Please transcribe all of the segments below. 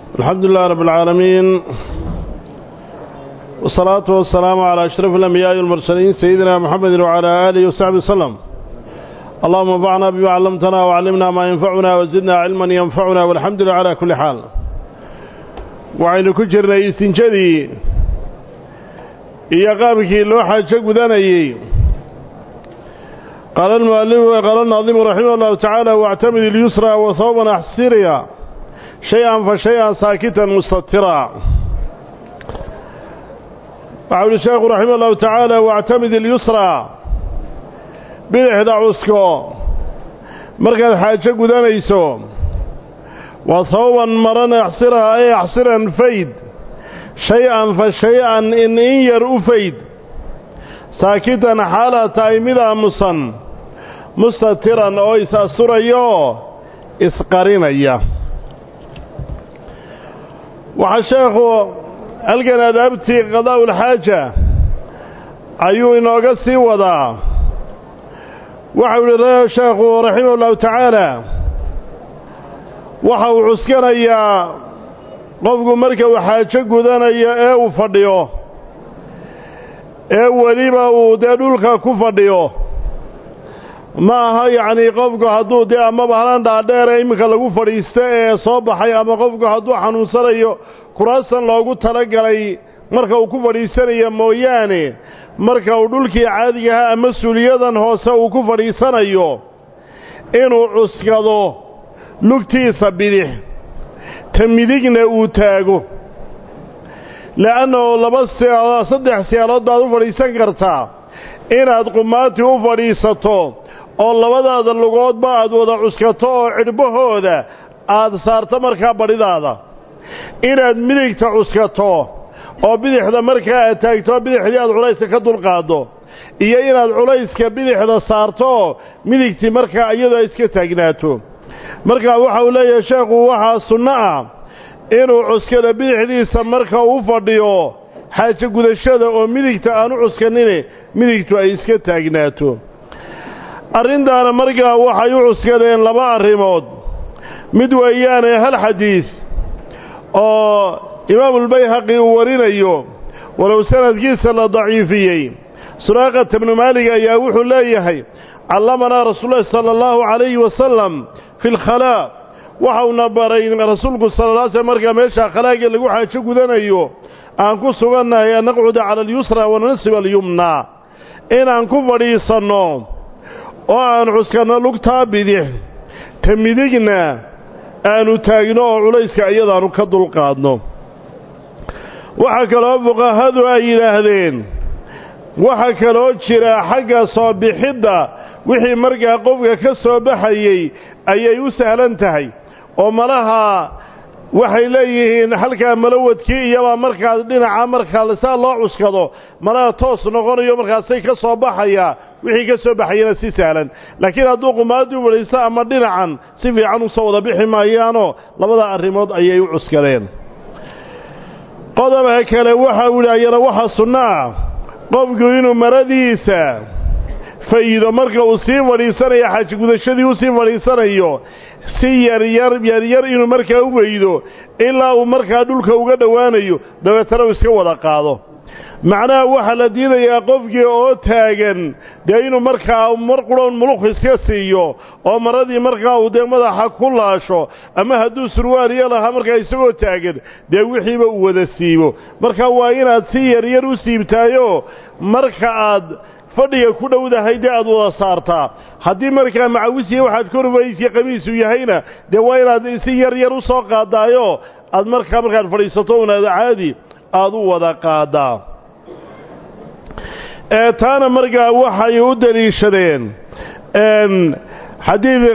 الحمد لله رب العالمين والصلاة والسلام على أشرف الأنبياء والمرسلين سيدنا محمد وعلى آله وصحبه وسلم اللهم انفعنا بما علمتنا وعلمنا ما ينفعنا وزدنا علما ينفعنا والحمد لله على كل حال وعين كجرنا استنجدي إيا قابك اللوحة شقداني قال المؤلف وقال الناظم رحمه الله تعالى واعتمد اليسرى وثوبا أحسريا شيئا فشيئا ساكتا مستترا وعود الشيخ رحمه الله تعالى واعتمد اليسرى bidixda cusko markaad xaajo gudanayso waa hawban maran axsiraha ay axsiran fayd shay-an fa shay-an in in yar u fayd saakitan xaalaad tahay mid aamusan mustatiran oo is-asturayaoo isqarinaya waxaa sheekhu halkan adaabtii qadaa'ulxaaja ayuu inooga sii wadaa waxau yihi sheekhu raximah ullahu tacaala waxa uu cuskanayaa qofku marka uu xaajo gudanayo ee uu fadhiyo ee weliba uu dee dhulka ku fadhiyo ma aha yacnii qofku hadduu dee amaba halan dhaadheere iminka lagu fadhiista ee soo baxay ama qofku hadduu xanuunsanayo kuraasan loogu talagalay marka uu ku fadhiisanayo mooyaane marka uu dhulkii caadigaha ama suuliyadan hoose uu ku fadhiisanayo inuu cuskado lugtiisa bidix ta midigna uu taago le'annahu laba siyaalood saddex siyaalood baad u fadhiisan kartaa inaad qumaati u fadhiisato oo labadaada lugoodba aad wada cuskato oo cidhbahooda aad saarto markaa badhidaada inaad midigta cuskato oo bidixda markaa aad taagto bidixdii aad culayska ka dulqaaddo iyo inaad culayska bidixda saarto midigtii markaa iyadoo ay iska taagnaato markaa waxa uu leeyahay sheekhu waxaa sunno ah inuu cuskada bidixdiisa marka uu fadhiyo xaajo gudashada oo midigta aanu cuskanine midigtu ay iska taagnaato arrintaana markaa waxay u cuskadeen laba arrimood mid weeyaane hal xadiis oo imaamulbayhaqi uu warinayo walow sanadkiisa la daciifiyey suraaqata bnu maalig ayaa wuxuu leeyahay callamanaa rasuululahi sala allahu calayhi wasalam fi lkhalaa waxauna baray rasuulku sala la slam markaa meeshaa khalaagii lagu xaajo gudanayo aan ku sugannahay an naqcuda cala alyusra wanansiba alyumnaa inaan ku fadhiisanno oo aan cuskanno lugtaa bidix ta midigna aanu taagno oo culayska iyadaanu ka dulqaadno waxaa kaloo fuqahadu ay yidhaahdeen waxaa kaloo jira xagga soo bixidda wixii markaa qofka ka soo baxayey ayay u sahlan tahay oo malaha waxay leeyihiin halkaa malawadkii iyabaa markaas dhinaca markaa saa loo cuskado malaha toos noqonayo markaasay ka soo baxayaa wixii ka soo baxayana si sahlan laakiin hadduu qumaadii u wadhaysto ama dhinacan si fiican usoo wada bixi maayaanoo labada arrimood ayay u cuskadeen qodobka kale waxa uu yidhi ayana waxaa sunno ah qofku inuu maradiisa fa'iido marka uu sii fadhiisanayo xajgudashadii u sii fadhiisanayo si yaryar yaryar inuu markaa u weydo ilaa uu markaa dhulka uga dhowaanayo dabeetana uu iska wada qaado macnaha waxaa la diidayaa qofkii oo taagan dee inuu markaa mar qurhoon muluq iska siiyo oo maradii markaa uu dee madaxa ku laasho ama hadduu surwaaliyo lahaa markaa isagoo taagan dee wixiiba uu wada siibo marka waa inaad si yaryar u siibtaayo marka aad fadhiga ku dhowdahay dee aad wada saartaa haddii markaa macawisiya waxaad korbaysiya qamiisu yahayna dee waa inaad si yaryar u soo qaadaayo aad markaa markaad fadhiisato unaad caadi aad u wada qaadaa ee taana markaa waxay u deliishadeen xadiid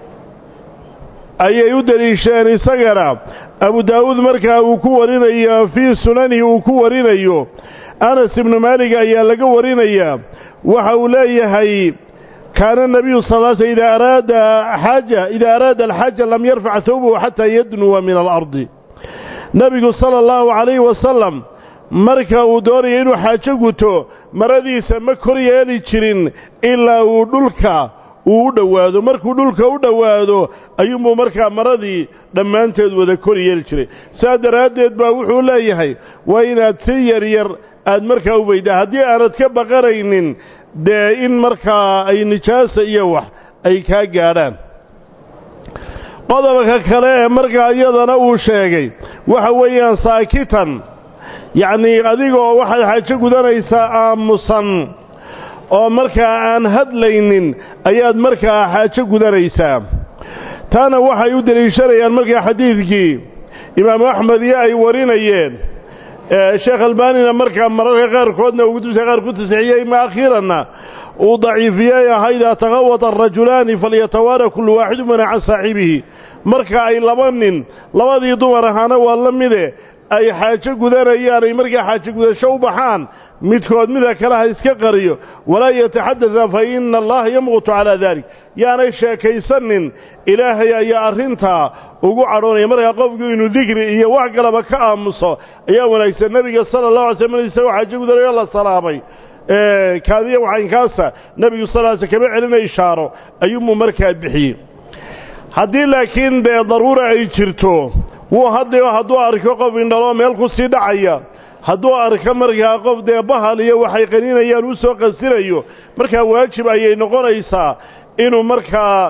ayay u deliishadeen isagana abu daawuud markaa uu ku warinayo fii sunanihi uu ku warinayo anas ibnu maalig ayaa laga warinayaa waxa uu leeyahay kaana nabiyu sal sl idaa araada xaaja idaa araada alxaaja lam yarfac hawbahu xataa yadnuwa min alardi nebigu sala allahu calayhi wasalam marka uu doonayo inuu xaajo guto maradiisa ma kor yeeli jirin ilaa uu dhulka uu u dhowaado markuu dhulka u dhowaado ayuunbuu markaa maradii dhammaanteed wada kor yeeli jiray saa daraaddeed baa wuxuu leeyahay waa inaad si yaryar aad markaa u weydaa haddii aanad ka baqanaynin dee in markaa ay nijaasa iyo wax ay kaa gaadhaan qodobka kale ee markaa iyadana uu sheegay waxa weeyaan saakitan yacnii adigoo waxaad xaajo gudanaysaa aamusan oo markaa aan hadlaynin ayaad markaa xaajo gudanaysaa taana waxay u deliishanayaan markaa xadiidkii imaamu axmed iyo ay warinayeen sheekh albaanina markaa mararka qaarkoodna uu kutubta qaar ku tasixiyey ma akhiiranna uu daciifiyey ahaa idaa taqawata arajulaani falyatawaara kullu waaxidu mina can saaxibihi marka ay laba nin labadii dumar ahaana waa la mide ay xaajo gudanayaan ay markaa xaajo gudasho u baxaan midkood mida kale ha iska qariyo walaa yataxadada fa ina allaha yamqutu calaa dalik yaanay sheekaysanin ilaahay ayaa arrintaa ugu cadhoonaya markaa qofku inuu dikri iyo wax kalaba ka aamuso ayaa wanaagsan nebiga sala allahu alay slam isagoo xaajo gudanayo la salaamay kaadiya waxaynkaasa nebigu sal l sl kama celina ishaaro ayuunbuu markaa bixiyey haddii laakiin dee daruura ay jirto wuu hadliyo hadduu arko qof indhaloo meel ku sii dhacaya hadduu arko markaa qof dee bahal iyo waxay qaninayaan u soo qasinayo markaa waajib ayay noqonaysaa inuu markaa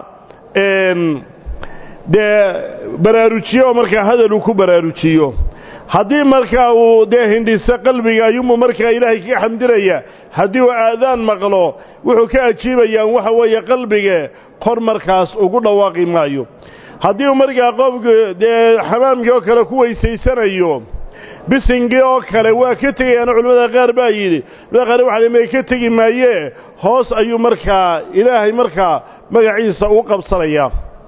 dee baraarujiyo markaa hadal uu ku baraarujiyo haddii markaa uu dee hindhiso qalbiga ayuunbuu markaa ilaahay kaga xamdinaya haddii uu aadaan maqlo wuxuu ka ajiibayaan waxa weeye qalbige kor markaas ugu dhawaaqi maayo haddii uu markaa qofku dee xamaamkii oo kale ku weysaysanayo bisingii oo kale waa ka tegayaana culimmada qaar baa yidhi culimada qaar waxa may ka tegi maayee hoos ayuu markaa ilaahay markaa magaciisa u qabsanayaa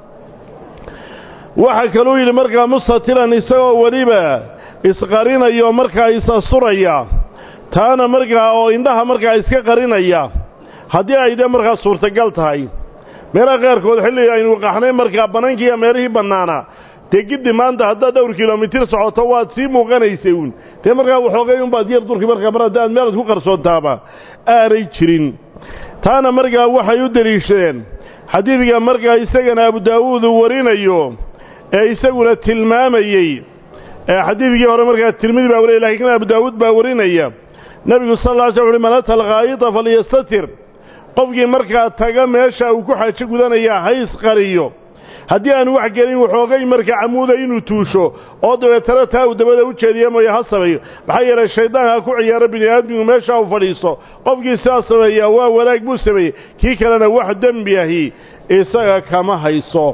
waxaa kaluu yidhi markaa mustatilan isagoo weliba isqarinayo markaa is-asuraya taana markaa oo indhaha markaa iska qarinaya haddii ay de markaa suurtagal tahay meelaha qaarkood xilli aynu qaxnay markaa bannaankii iyo meelihii bannaana dee giddi maanta haddaad dhowr kilomitir socoto waad sii muuqanaysay uun dee markaa waxoogay unbaad yar durki markaa mar haddaad meelaad ku qarsoontaaba aanay jirin taana markaa waxay u deliishadeen xadiidka markaa isagana abu daawuud uu warinayo ee isaguna tilmaamayey xadiidkii hore markaa tirmidi baa wariya lakiin abu daawuud baa warinaya nebigu sal lla ly sl uxu man ata alkhaa'ita falyastatir qofkii markaa taga meesha uu ku xaajo gudanayaa ha isqariyo haddii aanu wax gelin waxoogay markaa camuuda inuu tuusho oo dabeetana taa uu dabada u jeediya mooye ha sameeyo maxaa yeelay shayddaanka ku ciyaaro bini aadmigu meesha uu fadhiisto qofkii sidaas sameeyaa waa wanaag buu sameeyey kii kalena wax dembi ahi isaga kama hayso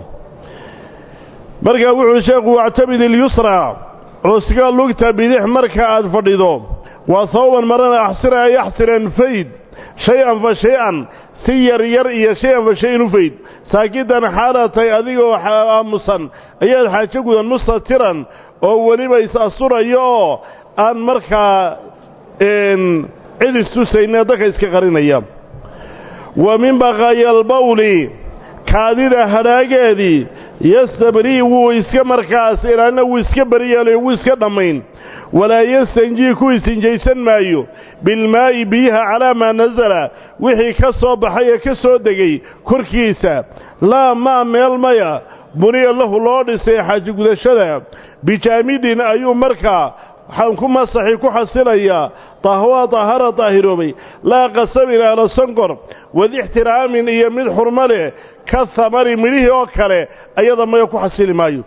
markaa wuxuuhi sheekhu wactabid ilyusra cusga lugta bidix marka aad fadhido waa hawban marana axsira ay axsiren fayd shay-an fa shay-an si yar yar iyo shay-an fa shay-in u fayd saakidan xaalatay adigoo aamusan ayaad xaajo gudan mustatiran oo weliba is-asurayo oo aan markaa cid istusayne dadka iska qarinaya wa min baqaaya albawli kaadida hadhaageedii yastabrii wuu iska markaas ilaalina wuu iska beriyeelayo wuu iska dhammayn walaa yastanjii ku istinjaysan maayo bilmaa'i biyaha calaa maa nasala wixii ka soo baxay ee ka soo degay korkiisa laa maa meel maya buniya lahu loo dhisay xaaji gudashada bijaamidin ayuu markaa waxaan ku masaxi ku xasilayaa tahwaa tahara daahiroobay laa qasabin aala sonkor wadixtiraamin iyo mid xurmo leh ka hamari midhihii oo kale ayada maya ku xasili maayo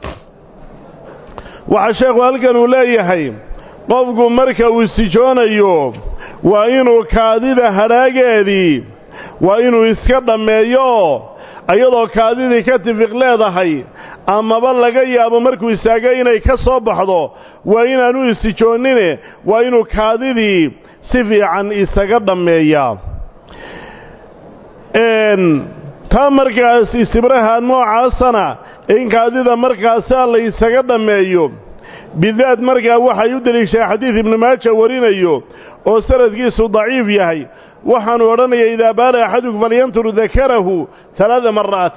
waxaa sheekhu halkan uu leeyahay qofku marka uu istijoonayo waa inuu kaadida hadhaageedii waa inuu iska dhammeeyo oo iyadoo kaadidii ka tifiq leedahay amaba laga yaabo markuu istaago inay ka soo baxdo waa inaanu istijoonnine waa inuu kaadidii si fiican isaga dhammeeyaa taa markaas istibraha noocaasana in kaadida markaasaa la isaga dhammeeyo bidaad markaa waxay u deliishahay xadiid ibnu maaja warinayo oo sanadkiisu daciif yahay waxaanu odhanaya idaa baala axadukum falyantur dakarahu alaada maraatin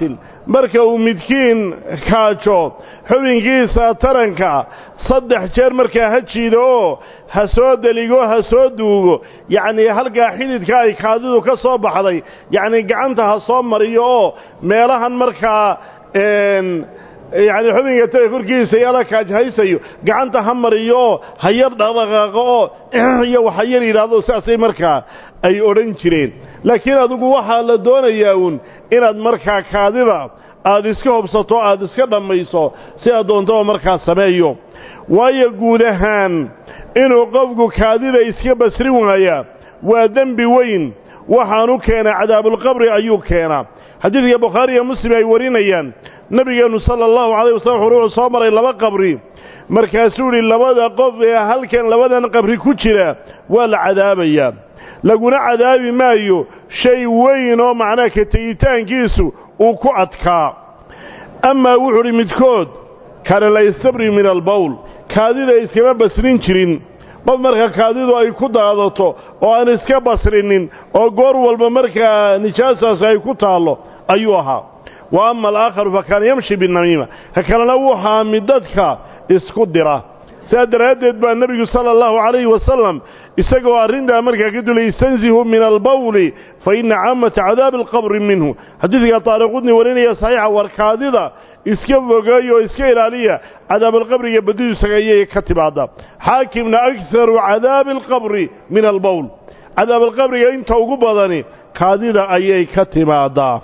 marka uu midkiin kaajo xubinkiisa taranka saddex jeer markaa ha jiido oo ha soo deligo ha soo duugo yacnii halkaa xididka ay kaadidu ka soo baxday yacnii gacanta ha soo mariyo oo meelahan markaa yacni xubinka taranka korkiisa yala kaajhaysayo gacanta ha mariyo oo ha yar dhaqdhaqaaqo oo iyo waxa yar yidhaahdo sidaasay markaa ay odhan jireen laakiin adigu waxaa la doonayaa uun inaad markaa kaadida aad iska hobsato aad iska dhammayso si aad doontaba markaa sameeyo waayo guud ahaan inuu qofku kaadida iska basrin waayaa waa dembi weyn waxaanu keenaa cadaabulqabri ayuu keenaa xadiidka bukhaari iyo muslim ay warinayaan nebigeennu sala allahu calayh wasalam wuxuu soo maray laba qabri markaasuu idhi labada qof ee halkan labadan qabri ku jira waa la cadaabayaa laguna cadaabi maayo shay weyn oo macnaha ka tegitaankiisu uu ku adkaa amaa wuxuu udhi midkood kaana la yastabri min albowl kaadida iskama basrin jirin qof marka kaadidu ay ku daadato oo aan iska basrinin oo goor walba markaa nijaasaas ay ku taallo ayuu ahaa wa ama alaakharu fa kaana yamshi binamiima ka kalena wuxaa mid dadka isku dira sidaa daraaddeed baa nebigu sala allahu calayhi wasalam isagoo arrintaa markaa ka dulay istanzihu min albawli fa inna caamata cadaabi alqabri minhu xadiidka taariqudni warinaya saxiixa warkaadida iska fogeeya oo iska ilaaliya cadaabalqabriga badidiisaga ayay ka timaada xaakimna akharu cadaabi alqabri min albowl cadaabalqabriga inta ugu badani kaadida ayay ka timaadaa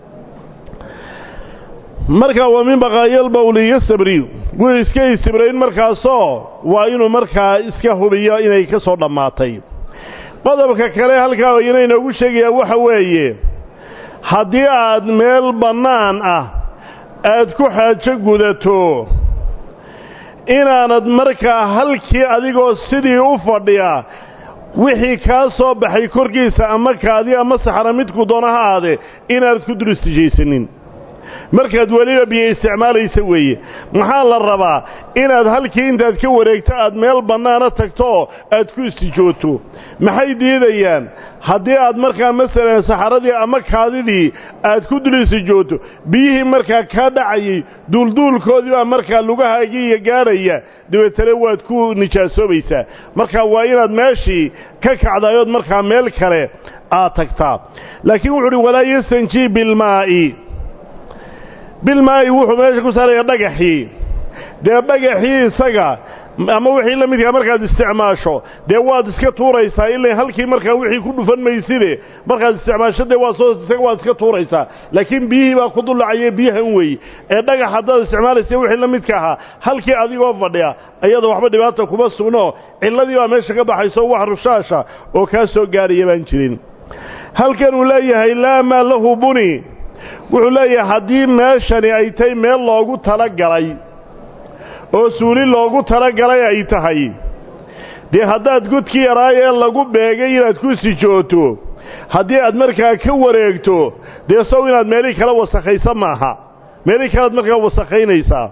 markaa waa min baqaayalbawli yastabri wuu iska istibrayn markaasoo waa inuu markaa iska hubiyo inay ka soo dhammaatay qodobka kale halkaa ina inoogu sheegayaa waxa weeye haddii aad meel bannaan ah aad ku xaajo gudato inaanad markaa halkii adigoo sidii u fadhiya wixii kaa soo baxay korkiisa ama kaadi ama saxra midku doona ha aade inaanad ku dul istijaysanin markaad weliba biyo isticmaalaysa weeye maxaa la rabaa inaad halkii intaad ka wareegto aad meel bannaana tagto oo aad ku istijooto maxay diidayaan haddii aad markaa masalan saxaradii ama kaadidii aad ku dul istijooto biyihii markaa kaa dhacayay duulduulkoodii baa markaa lugahaagiiya gaadhaya dabeetana waad ku nijaasoobaysaa marka waa inaad meeshii ka kacdayood markaa meel kale aad tagtaa laakiin wuxu uhi walaa yastanjii bilmaa'i bilmaa'i wuxuu meesha ku saaraya dhagaxii dee dhagaxii isaga ama wixii la midkaa markaad isticmaasho dee waad iska tuuraysaa ilaa halkii markaa wixii ku dhufan mayside markaad isticmaasho dee waad soo isaga waad iska tuuraysaa laakiin biyihii baa ku dullacaya biyahan weeye ee dhagax haddaad isticmaalaysa wixii la midka ahaa halkii adigoo fadhiya ayada waxba dhibaata kuma sugno cilladii baa meesha ka baxayso wax rushaasha oo kaa soo gaaraya baan jirin halkan uu leeyahay laa maa lahu buni wuxuu leeyahay haddii meeshani ay tahay meel loogu talagalay oo suuli loogu talagalay ay tahay dee haddaad godkii yaraay ee lagu beegay inaad ku sijooto haddii aad markaa ka wareegto dee sow inaad meelihii kala wasakhaysa maaha meelihii kalead markaa wasakhaynaysaa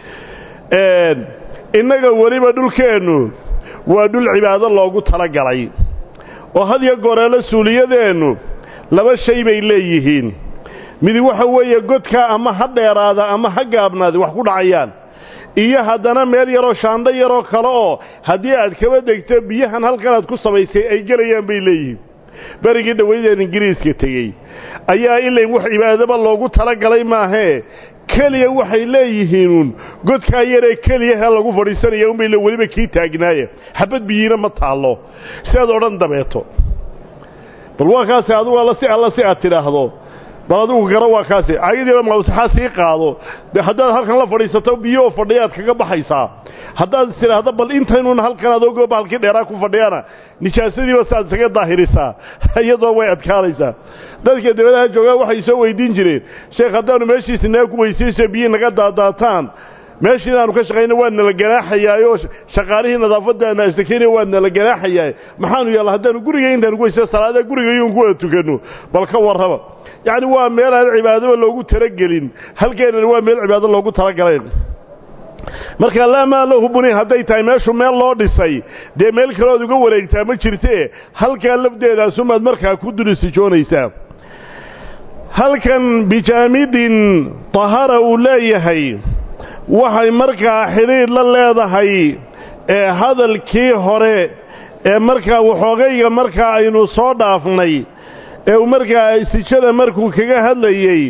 innaga weliba dhulkeennu waa dhul cibaado loogu talagalay oo had iyo goreelo suuliyadeennu laba shay bay leeyihiin midi waxa weeye godkaa ama ha dheeraada ama ha gaabnaada wax ku dhacayaan iyo haddana meel yaroo shaandho yaroo kale oo haddii aad kaba degto biyahan halkan aad ku samaysay ay gelayaan bay leeyihiin berigii dhawaydeen ingiriiska tegey ayaa ilayn wax cibaadaba loogu talagalay maahee keliya waxay leeyihiinuun godkaa yaree keliyahe lagu fadhiisanaya unbay weliba kii taagnaaye xabad biyiina ma taallo si aad odhan dabeeto bal waa kaasi adugu alla si alla si aad tidhaahdo bal adigu gara waa kaasi caagadiina mawsaxaa sii qaado de haddaad halkan la fadhiisato biyooo fadhiyaad kaga baxaysaa haddaad istidhaahdo bal intaynun halkan adoogo bahalkii dheeraa ku fadhiyana nijaasadiiba saaad isaga daahirisaa iyadoo way adkaanaysaa dadka dabadaha joogaa waxay soo weydiin jireen sheekh haddaanu meeshiisi naga ku weysayso biyi naga daadaataan meeshii inaanu ka shaqayna waa nala ganaaxayaayo shaqaalihii nadaafadda naastakeyna waa nala ganaaxayaa maxaanu yaalla haddaanu guriga intaanu ku weysa salaada gurigayuun ku wada tukanno bal ka warraba yacni waa meel aan cibaadaba loogu talagelin halkeenana waa meel cibaado loogu talagalay marka laa maa lahu buni hadday tahay meeshu meel loo dhisay dee meel kaleood uga wareegtaa ma jirtee halkaa lafdeedaasumaad markaa ku dulisijoonaysaa halkan bijaamidin tahara uu leeyahay waxay markaa xidhiidh la leedahay ee hadalkii hore ee markaa waxoogayga markaa aynu soo dhaafnay ee uu markaa istijada markuu kaga hadlayey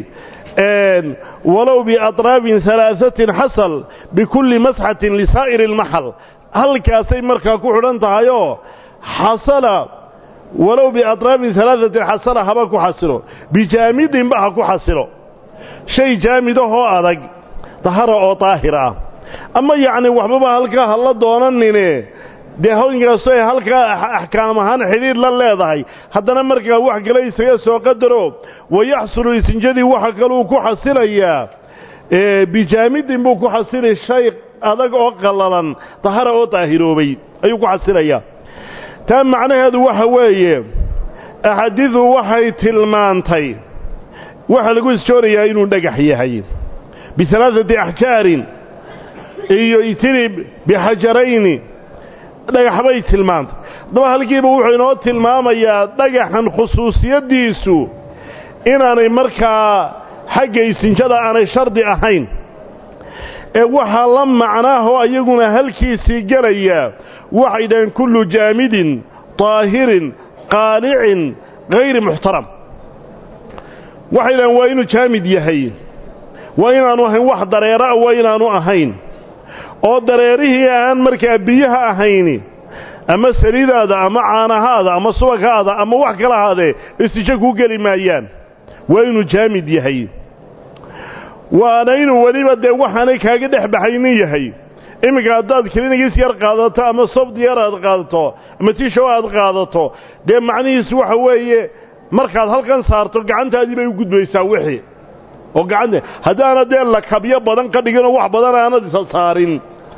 walow biatraafin halaahatin xasal bikulli masxatin lisaa'iri almaxal halkaasay markaa ku xidhan tahayoo xasala walow biatraafin halaahatin xasala haba ku xasilo bijaamidinba ha ku xasilo shay jaamidahoo adag dahara oo daahir ah ama yacni waxbaba halkaa ha la doonanine dee hawnkaasto ay halkaa axkaam ahaan xidhiidh la leedahay haddana markaa wax kale isaga soo qadaro wayaxsulu isinjadii waxa kaluu ku xasilayaa bijaamidin buu ku xasili shay adag oo qallalan dahara oo daahiroobay ayuu ku xasilayaa taa macnaheedu waxa weeye axaadiidu waxay tilmaantay waxaa lagu isjoonayaa inuu dhagax yahay bialaaثati axjaarin iyo itirib bixajarayni dhagax bay tilmaantay haddaba halkiiba wuxuu inoo tilmaamayaa dhagaxan khusuusiyaddiisu inaanay markaa xagga isinjada aanay shardi ahayn ee waxaa la macnaahoo iyaguna halkiisii gelaya waxay dhaheen kullu jaamidin طaahirin qaalicin hayri muxtaram waxay dhaheen waa inuu jaamid yahay waa inaanu ahayn wax dareera waa inaanu ahayn oo dareerihii aan markaa biyaha ahayni ama saliidaada ama caanahaada ama subagaada ama wax kala ahaadee istijo kuu geli maayaan waa inuu jaamid yahay waana inuu weliba dee waxaanay kaaga dhex baxaynin yahay iminka haddaad klinigis yar qaadato ama soft yar aad qaadato ama tishow aad qaadato dee macnihiisu waxa weeye markaad halkan saarto gacantaadii bay u gudbaysaa wixii oo gacanta haddaana dee lakabyo badan ka dhiginoo wax badan aanad isa saarin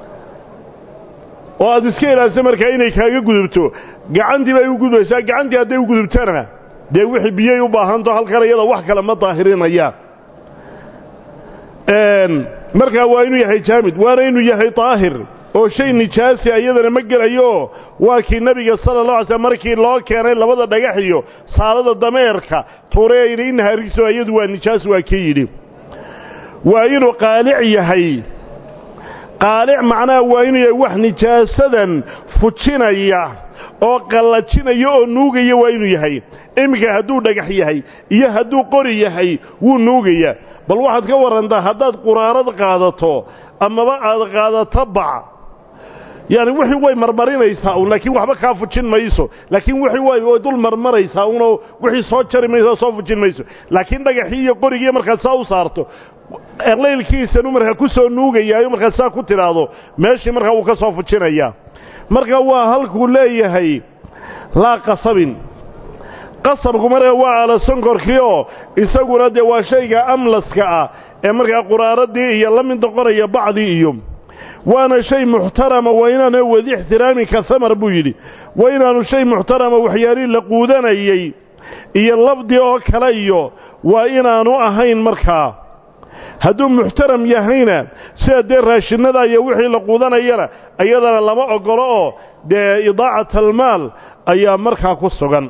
oo aad iska ilaaliso markaa inay kaaga gudubto gacantii bay u gudbaysaa gacantii hadday u gudubtana dee wixii biyay u baahanto halkan iyada wax kale ma daahirinayaan markaa waa inuu yahay jaamid waana inuu yahay daahir oo shay nijaasi iyadana ma gelayo waa kii nebiga sala la alay slm markii loo keenay labada dhagax iyo saalada dameerka tuuree yidhi innaha rigso iyadu waa nijaas waa kii yidhi waa inuu qaalic yahay qaalic macnaha waa inuu yahay wax nijaasadan fujinaya oo qallajinaya oo nuugaya waa inuu yahay iminka hadduu dhagax yahay iyo hadduu qori yahay wuu nuugayaa bal waxaad ka warrantaa haddaad quraarad qaadato amaba aad qaadato bac yaani wixii way marmarinaysaa un laakiin waxba kaa fujin mayso laakiin wixii way way dul marmaraysaa unoo wixii soo jari mayso soo fujin mayso laakiin dhagaxii iyo qorigii markaad saa u saarto erlaylkiisanu markaa ku soo nuugayaayo markaad saa ku tidhaahdo meeshii markaa wuu ka soo fujinayaa marka waa halkuu leeyahay laa qasabin qasabku markaa waa ala sonkorkii oo isaguna dee waa shayga amlaska ah ee markaa quraaradii iyo la mid noqonaya bacdii iyo waana shay muxtarama waa inaana wadi ixtiraamin ka hamar buu yidhi waa inaanu shay muxtarama waxyaalihii la quudanayey iyo lafdi oo kale iyo waa inaanu ahayn markaa hadduu muxtaram yahayna sida dee raashinada iyo wixii la quudanayana iyadana lama ogolo oo dee idaacat almaal ayaa markaa ku sugan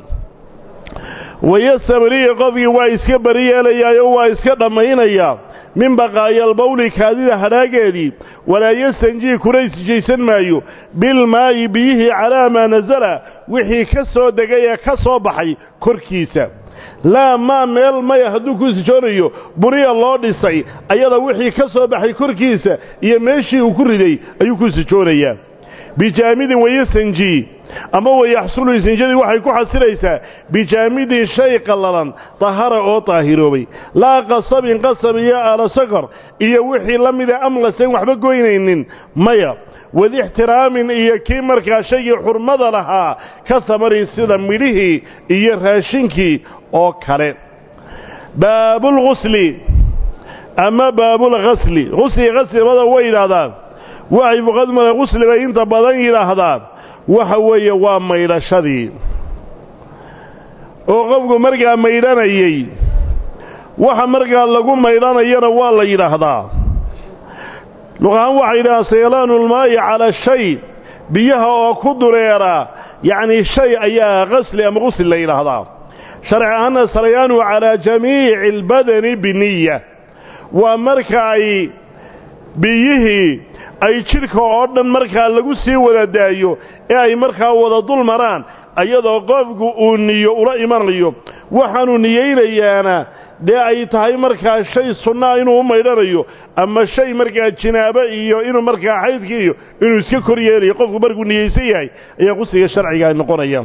wayastabri'i qofkii waa iska bari yeelayaayo waa iska dhammaynayaa min baqaayaalbawli kaadida hadhaageedii walaa yastanjii kuna isjaysan maayo bilmaayi biyihii calaa maa nasala wixii ka soo degay ee ka soo baxay korkiisa laa maa meel maya hadduu ku sijoonayo buriya loo dhisay ayada wixii ka soo baxay korkiisa iyo meeshii uu ku riday ayuu ku sijoonayaa bijaamidin wayastanjii ama wayaxsulu isinjadii waxay ku xasilaysaa bijaamidin shay qallalan dahara oo daahiroobay laa qasabin qasab iyo alasakor iyo wixii la mida amlasan waxba goynaynin maya wadixtiraamin iyo kii markaa shaygii xurmada lahaa ka samari sida midhihii iyo raashinkii oo kale baabulghusli ama baabulghasli husli haslimada way yidhaahdaan waxay fuqadmada ghusli bay inta badan yidhaahdaan waxa weeye waa maydhashadii oo qofku markaa maydhanayey waxa markaa lagu maydhanayana waa la yidhaahdaa luqahaan waxay yidhahdaan saylaanu lmaayi calaa shay biyaha oo ku dureera yacnii shay ayaa qasli ama qusli la yidhaahdaa sharci ahaana sarayaanu calaa jamiici albadani biniya waa marka ay biyihii ay jidhka oo dhan markaa lagu sii wada daayo ee ay markaa wada dul maraan iyadoo qofku uu niyo ula imanayo waxaanuu niyeynayaana dee ay tahay markaa shay sunnaa inuu u maydhanayo ama shay markaa jinaabo iyo inuu markaa xaydka iyo inuu iska kor yeelayo qofku markuu niyeysan yahay ayaa qusliga sharciga ay noqonaya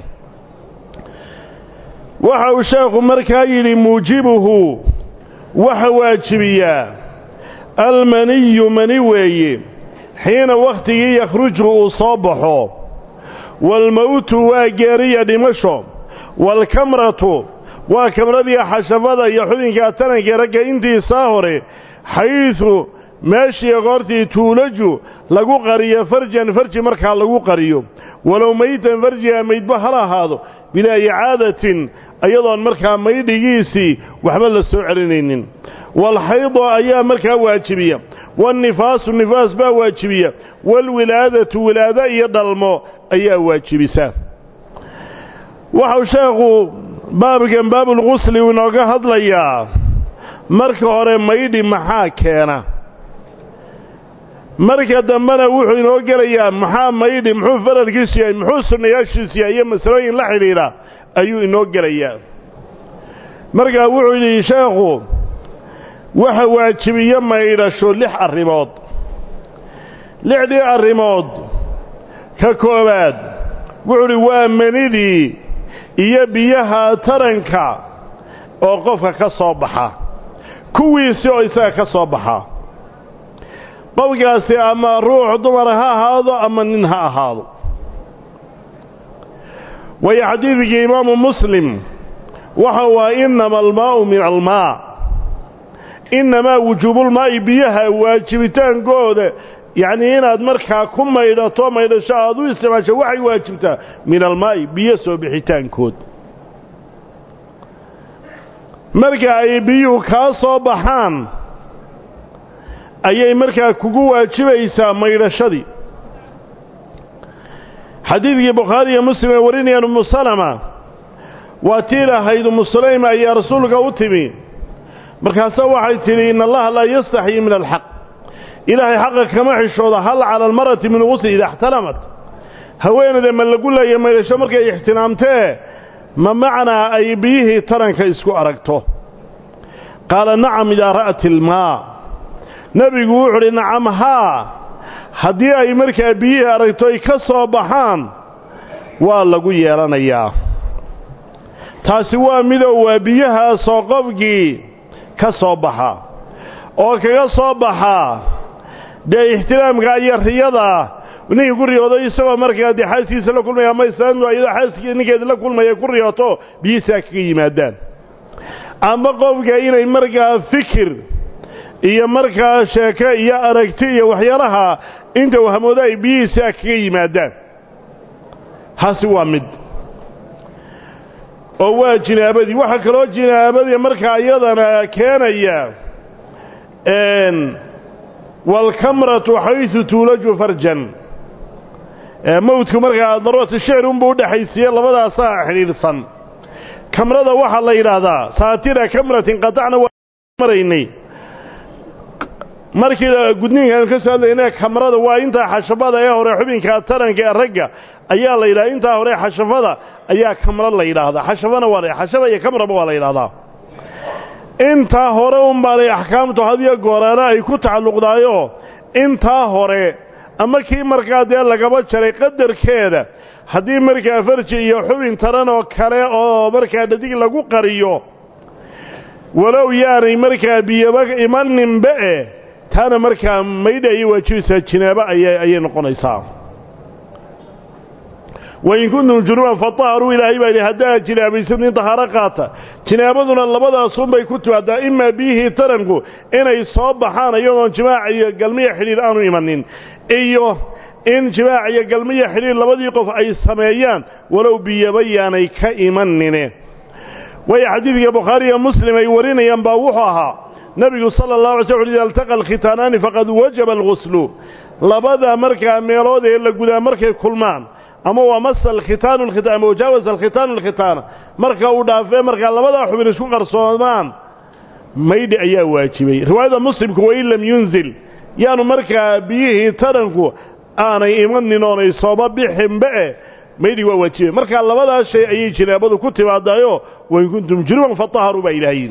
waxa uu sheekhu markaa yidhi muujibuhu waxa waajibiyaa almaniyu mani weeye xiina wakhtigii yakhruju uu soo baxo waalmowtu waa geeriya dhimasho waalkamratu waa kamradii xashafada iyo xubinka taranka ragga intiisaa hore xaydu meeshii goortii tuulaju lagu qariyo farjan farji markaa lagu qariyo walow maytan farjiga maydba hal ahaado bilaa icaadatin ayadoon markaa maydhigiisii waxba la soo celinaynin waalxaydo ayaa markaa waajibiya waalnifaasu nifaas baa waajibiya waalwilaadatu wilaado iyo dhalmo ayaa waajibisa waxau sheekhu baabkan baabulqusli uu inooga hadlayaa marka hore maydhi maxaa keena marka dambena wuxuu inoo gelayaa maxaa maydhi muxuu faradkiisu yahay muxuu sunnayaashiisu yahay iyo masalooyin la xidhiidha ayuu inoo gelayaa markaa wuxuu yidhi sheekhu waxa waajibiyo maydhasho lix arrimood lixdii arrimood ka koowaad wuxuu idhi waa manidii iyo biyaha taranka oo qofka ka soo baxa kuwiisi oo isaga ka soo baxa qofkaasi ama ruux dumar ha ahaado ama nin ha ahaado waayo xadiidkii imaamu muslim waxa waa inama almaa'u min almaa innamaa wujuubulmaa'i biyaha waajibitaankooda yacnii inaad markaa ku maydhato maydhasho aad u isticmaasho waxay waajibtaa min almaa'i biyo soo bixitaankood marka ay biyuhu kaa soo baxaan ayay markaa kugu waajibaysaa maydhashadii xadiidkii bukhaari iyo muslim ay warinayaan umu salama waa tii lahayd umu sulayma ayaa rasuulka u timi markaase waxay tidhi in allaha laa yastaxyi min alxaq ilaahay xaqa kama xishooda hal cala almarati min gusli ida ixtalamat haweenayda ma lagu leeya maydhasho markay ixtiraamtee ma macnaa ay biyihii taranka isku aragto qaala nacam idaa ra'at ilmaa nebigu wuxu udhi nacam haa haddii ay markaa biyihii aragto ay ka soo baxaan waa lagu yeelanayaa taasi waa midow waa biyahaasoo qofkii ka soo baxa oo kaga soo baxaa dee ixtiraamka iyo riyada ninkii ku riyoodo isagoo markaa dee xaaskiisa la kulmaya ama islaamtu iyadoo xaaskii ninkeeda la kulmaya ku riyooto biyihiisaa kaga yimaadaan ama qofka inay markaa fikir iyo markaa sheeke iyo aragti iyo waxyaalaha inta wahmoodo ay biyihiisaa kaga yimaadaan taasi waa mid oo waa jinaabadii waxaa kaloo jinaabadii markaa iyadana keenaya waalkamratu xaysu tuulaju farjan mawdku markaa daruurata shicr unbuu udhexaysiiye labadaasaa xidhiidhsan kamrada waxaa la yidhaahdaa saatira kamratin qatacna waa maraynay markii gudniinkaanu ka soo hadlayna kamrada waa intaa xashafada ee hore xubinka taranka ee ragga ayaa la yidhahda intaa hore xashafada ayaa kamro la yidhaahdaa xashafana waa xashafa iyo kamraba waa la yidhahdaa intaa hore unbaanay axkaamtu hadiyo gooraana ay ku tacalluqdaayoo intaa hore ama kii markaa dee lagaba jaray qadarkeeda haddii markaa farji iyo xubin taran oo kale oo markaa dhadig lagu qariyo walow yaanay markaa biyaba imaninba e taana markaa maydha ayay waajibaysaa jinaabo ayay noqonaysaa wain kuntum junuban fataharuu ilaahay baa yidhi haddaad jinaabaysadin tahaaro qaata jinaabaduna labadaasunbay ku timaadaa imaa biyihii taranku inay soo baxaan iyadoon jimaac iyo galmiya xidhiir aanu imanin iyo in jimaac iyo galmiya xidhiir labadii qof ay sameeyaan walow biyaba yaanay ka imanine waayo xadiidka bukhaari iyo muslim ay warinayaan baa wuxuu ahaa nebigu sala allah alay sl ida altaqa alkhitaanaani faqad wajaba alguslu labada markaa meelood ee la gudaa markay kulmaan ama waa masa alkhitaanu alkhitaan ama wajaawasa alkhitaanu alkhitaana marka uu dhaafee markaa labadaa xubin isku qarsoomaan maydhi ayaa waajibay riwaayada muslimku wain lam yunzil yaanu markaa biyihii taranku aanay imanin oonay sooba bixinba e maydhi waa waajibay markaa labadaas shay ayay jinaabadu ku timaadayo wain kuntum junuban fataharuu baa ilaahiyin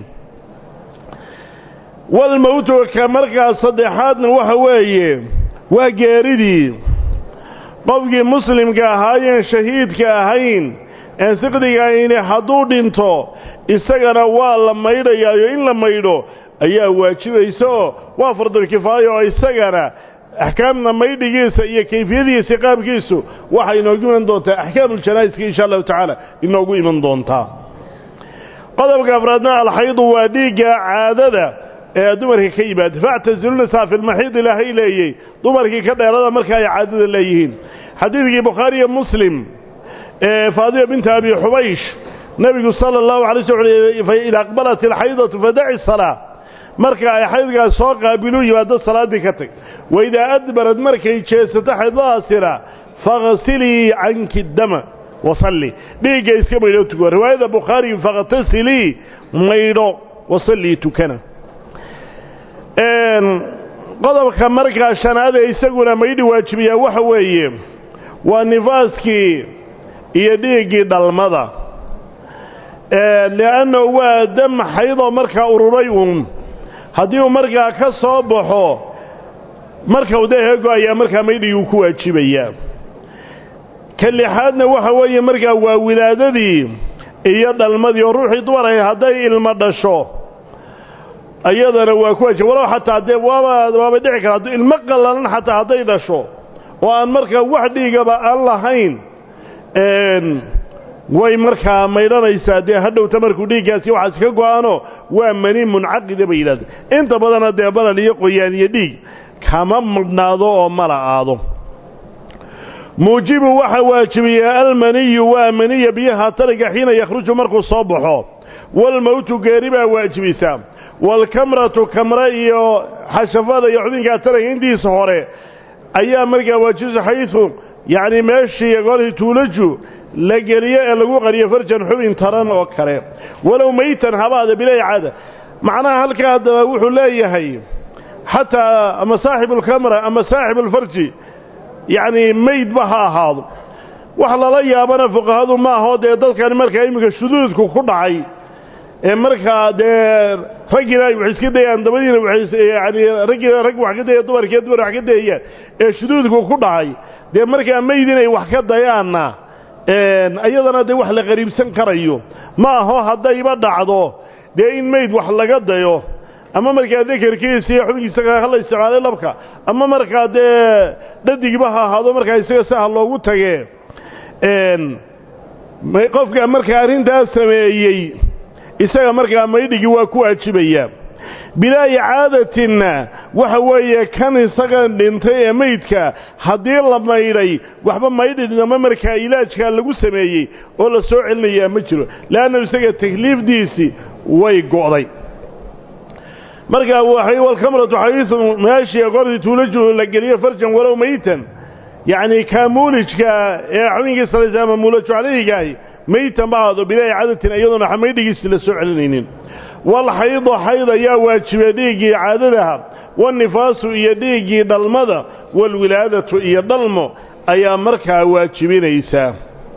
walmowtu ka markaa saddexaadna waxa weeye waa geeridii qofkii muslimka ahaayeen shahiidka ahayn een siqdiga ahayni hadduu dhinto isagana waa la maydhayaayo in la maydho ayaa waajibaysa oo waa fardulkifaaya oo isagana axkaamna maydhigiisa iyo kayfiyadiisa qaabkiisu waxay inoogu iman doontaa axkaamuuljanaa'iska insha allahu tacaala inoogu iman doontaa qodobka afraadna alxaydu waa dhiigga caadada ee dumarka ka yimaada factasilunisaa fi lmaxiid ilaahay leeyey dumarkii ka dheerada marka ay caadada leeyihiin xadiidkii bukhaari iyo muslim ee faadima binta abi xubaysh nebigu sala allahu alay sl ida aqbalat alxaydatu fadaci salaa marka ay xaydgaas soo qaabilu yimaado salaaddii ka tag waidaa adbarad markay jeesato xaydadaasina faghsilii canki dama wasalli dhiigga iska maydho tuko riwaayada bukhaari fakhtasilii maydho wasallii tukana qodobka markaa shanaad ee isaguna maydhi waajibiyaa waxa weeye waa nifaaskii iyo dhiiggii dhalmada li'annahu waa dam xaydoo markaa ururay uun haddii uu markaa ka soo baxo marka u deehego ayaa markaa maydhigii ku waajibayaa ka lixaadna waxa weeye markaa waa wilaadadii iyo dhalmadii oo ruuxii dumar ahay hadday ilmo dhasho iyadana waa ku waajib walow xataa dee waaba waaba dhici kara hadduu ilmo qallalan xataa hadday dhasho oo aan markaa wax dhiigaba aan lahayn way markaa maydhanaysaa dee hadhowta markuu dhiiggaasi waxaas ka go-ano waa mani muncaqida bay yidhahdeen inta badana dee balal iyo qoyaan iyo dhiig kama madhnaado oo mala aado muujibu waxa waajibiyaa almaniyu waa maniya biyaha tariga xiina yakhruju markuu soo baxo walmowtu geeri baa waajibisaa waalkamratu kamre iyo xashafada iyo xubinkaa taraga intiisa hore ayaa markaa waajibisa xaysu yacni meeshii golhii tuulaju la geliyo ee lagu qariyo farjan xubin taran oo kale walow maytan habaada bilay caada macnaha halkaa haddaba wuxuu leeyahay xataa ama saaxibulkamra ama saaxibulfarji yacni maydba ha ahaado wax lala yaabana fuqahadu maahoo dee dadkani markaa iminka shuduudku ku dhacay ee markaa dee raggina ay wax iska dayaan dabadiina yani raggina rag wax ka daya dumarkiiyo dumar wax ka dayayaan ee shuduudku ku dhacay dee markaa mayd inay wax ka dayaanna iyadana dee wax la qariibsan karayo ma aho haddayba dhacdo dee in mayd wax laga dayo ama markaa dekerkiisa iyo xubinkiisa hala isticmaalay labka ama markaa dee dhadigba ha ahaado markaa isaga saha loogu tage qofka markaa arrintaas sameeyey isaga markaa maydhigii waa ku waajibayaa bilaa icaadatinna waxa weeye kan isaga dhintay ee maydka haddii la maydhay waxba maydhinama markaa ilaajkaa lagu sameeyey oo la soo celinayaa ma jiro leanna isaga takliifdiisii way go'day markaa waxay walkamratu xayiisu meeshii goortii tuulaju la geliyo farjan walow maytan yacni kaamuulijka ee xubinkii salaysa ama muulaju calayhigaahi maytan ba ahaado bilaa icaadatin iyadoona maydhigiisi la soo celinaynin walxaydu xayd ayaa waajibay dhiiggii caadadaha wanifaasu iyo dhiiggii dhalmada walwilaadatu iyo dhalmo ayaa markaa waajibinaysaa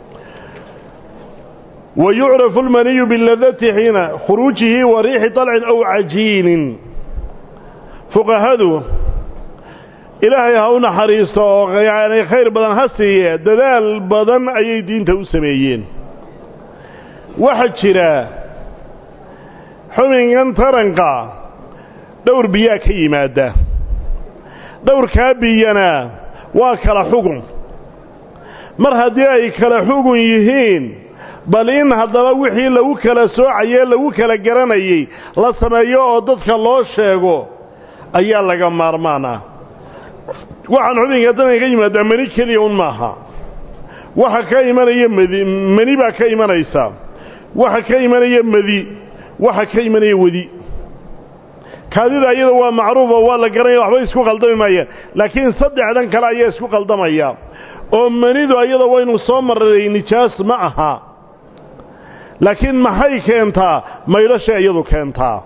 wa yucrafu almaniyu biladati xiina khuruujihi wa riixi طalcin aw cajiinin fuqahadu ilaahay ha u naxariisto oo yani khayr badan ha siiye dadaal badan ayay diinta u sameeyeen waxaa jira xubinkan taranka dhowr biyaa ka yimaada dhowrkaa biyana waa kala xugun mar haddii ay kala xugun yihiin bal in haddaba wixii lagu kala soocayee lagu kala garanayey la sameeyo oo dadka loo sheego ayaa laga maarmaan ah waxaan xubinka taranka ka yimaadaa mani keliya un maaha waxa ka imanaya madi mani baa ka imanaysa waxa ka imanaya madi waxa ka imanaya wedi kaadida iyada waa macruufo waa la garanaya waxba isku qaldami maayaan laakiin saddexdan kale ayaa isku qaldamaya oo manidu iyada waynu soo marray nijaas ma aha laakiin maxay keentaa maydhashay iyadu keentaa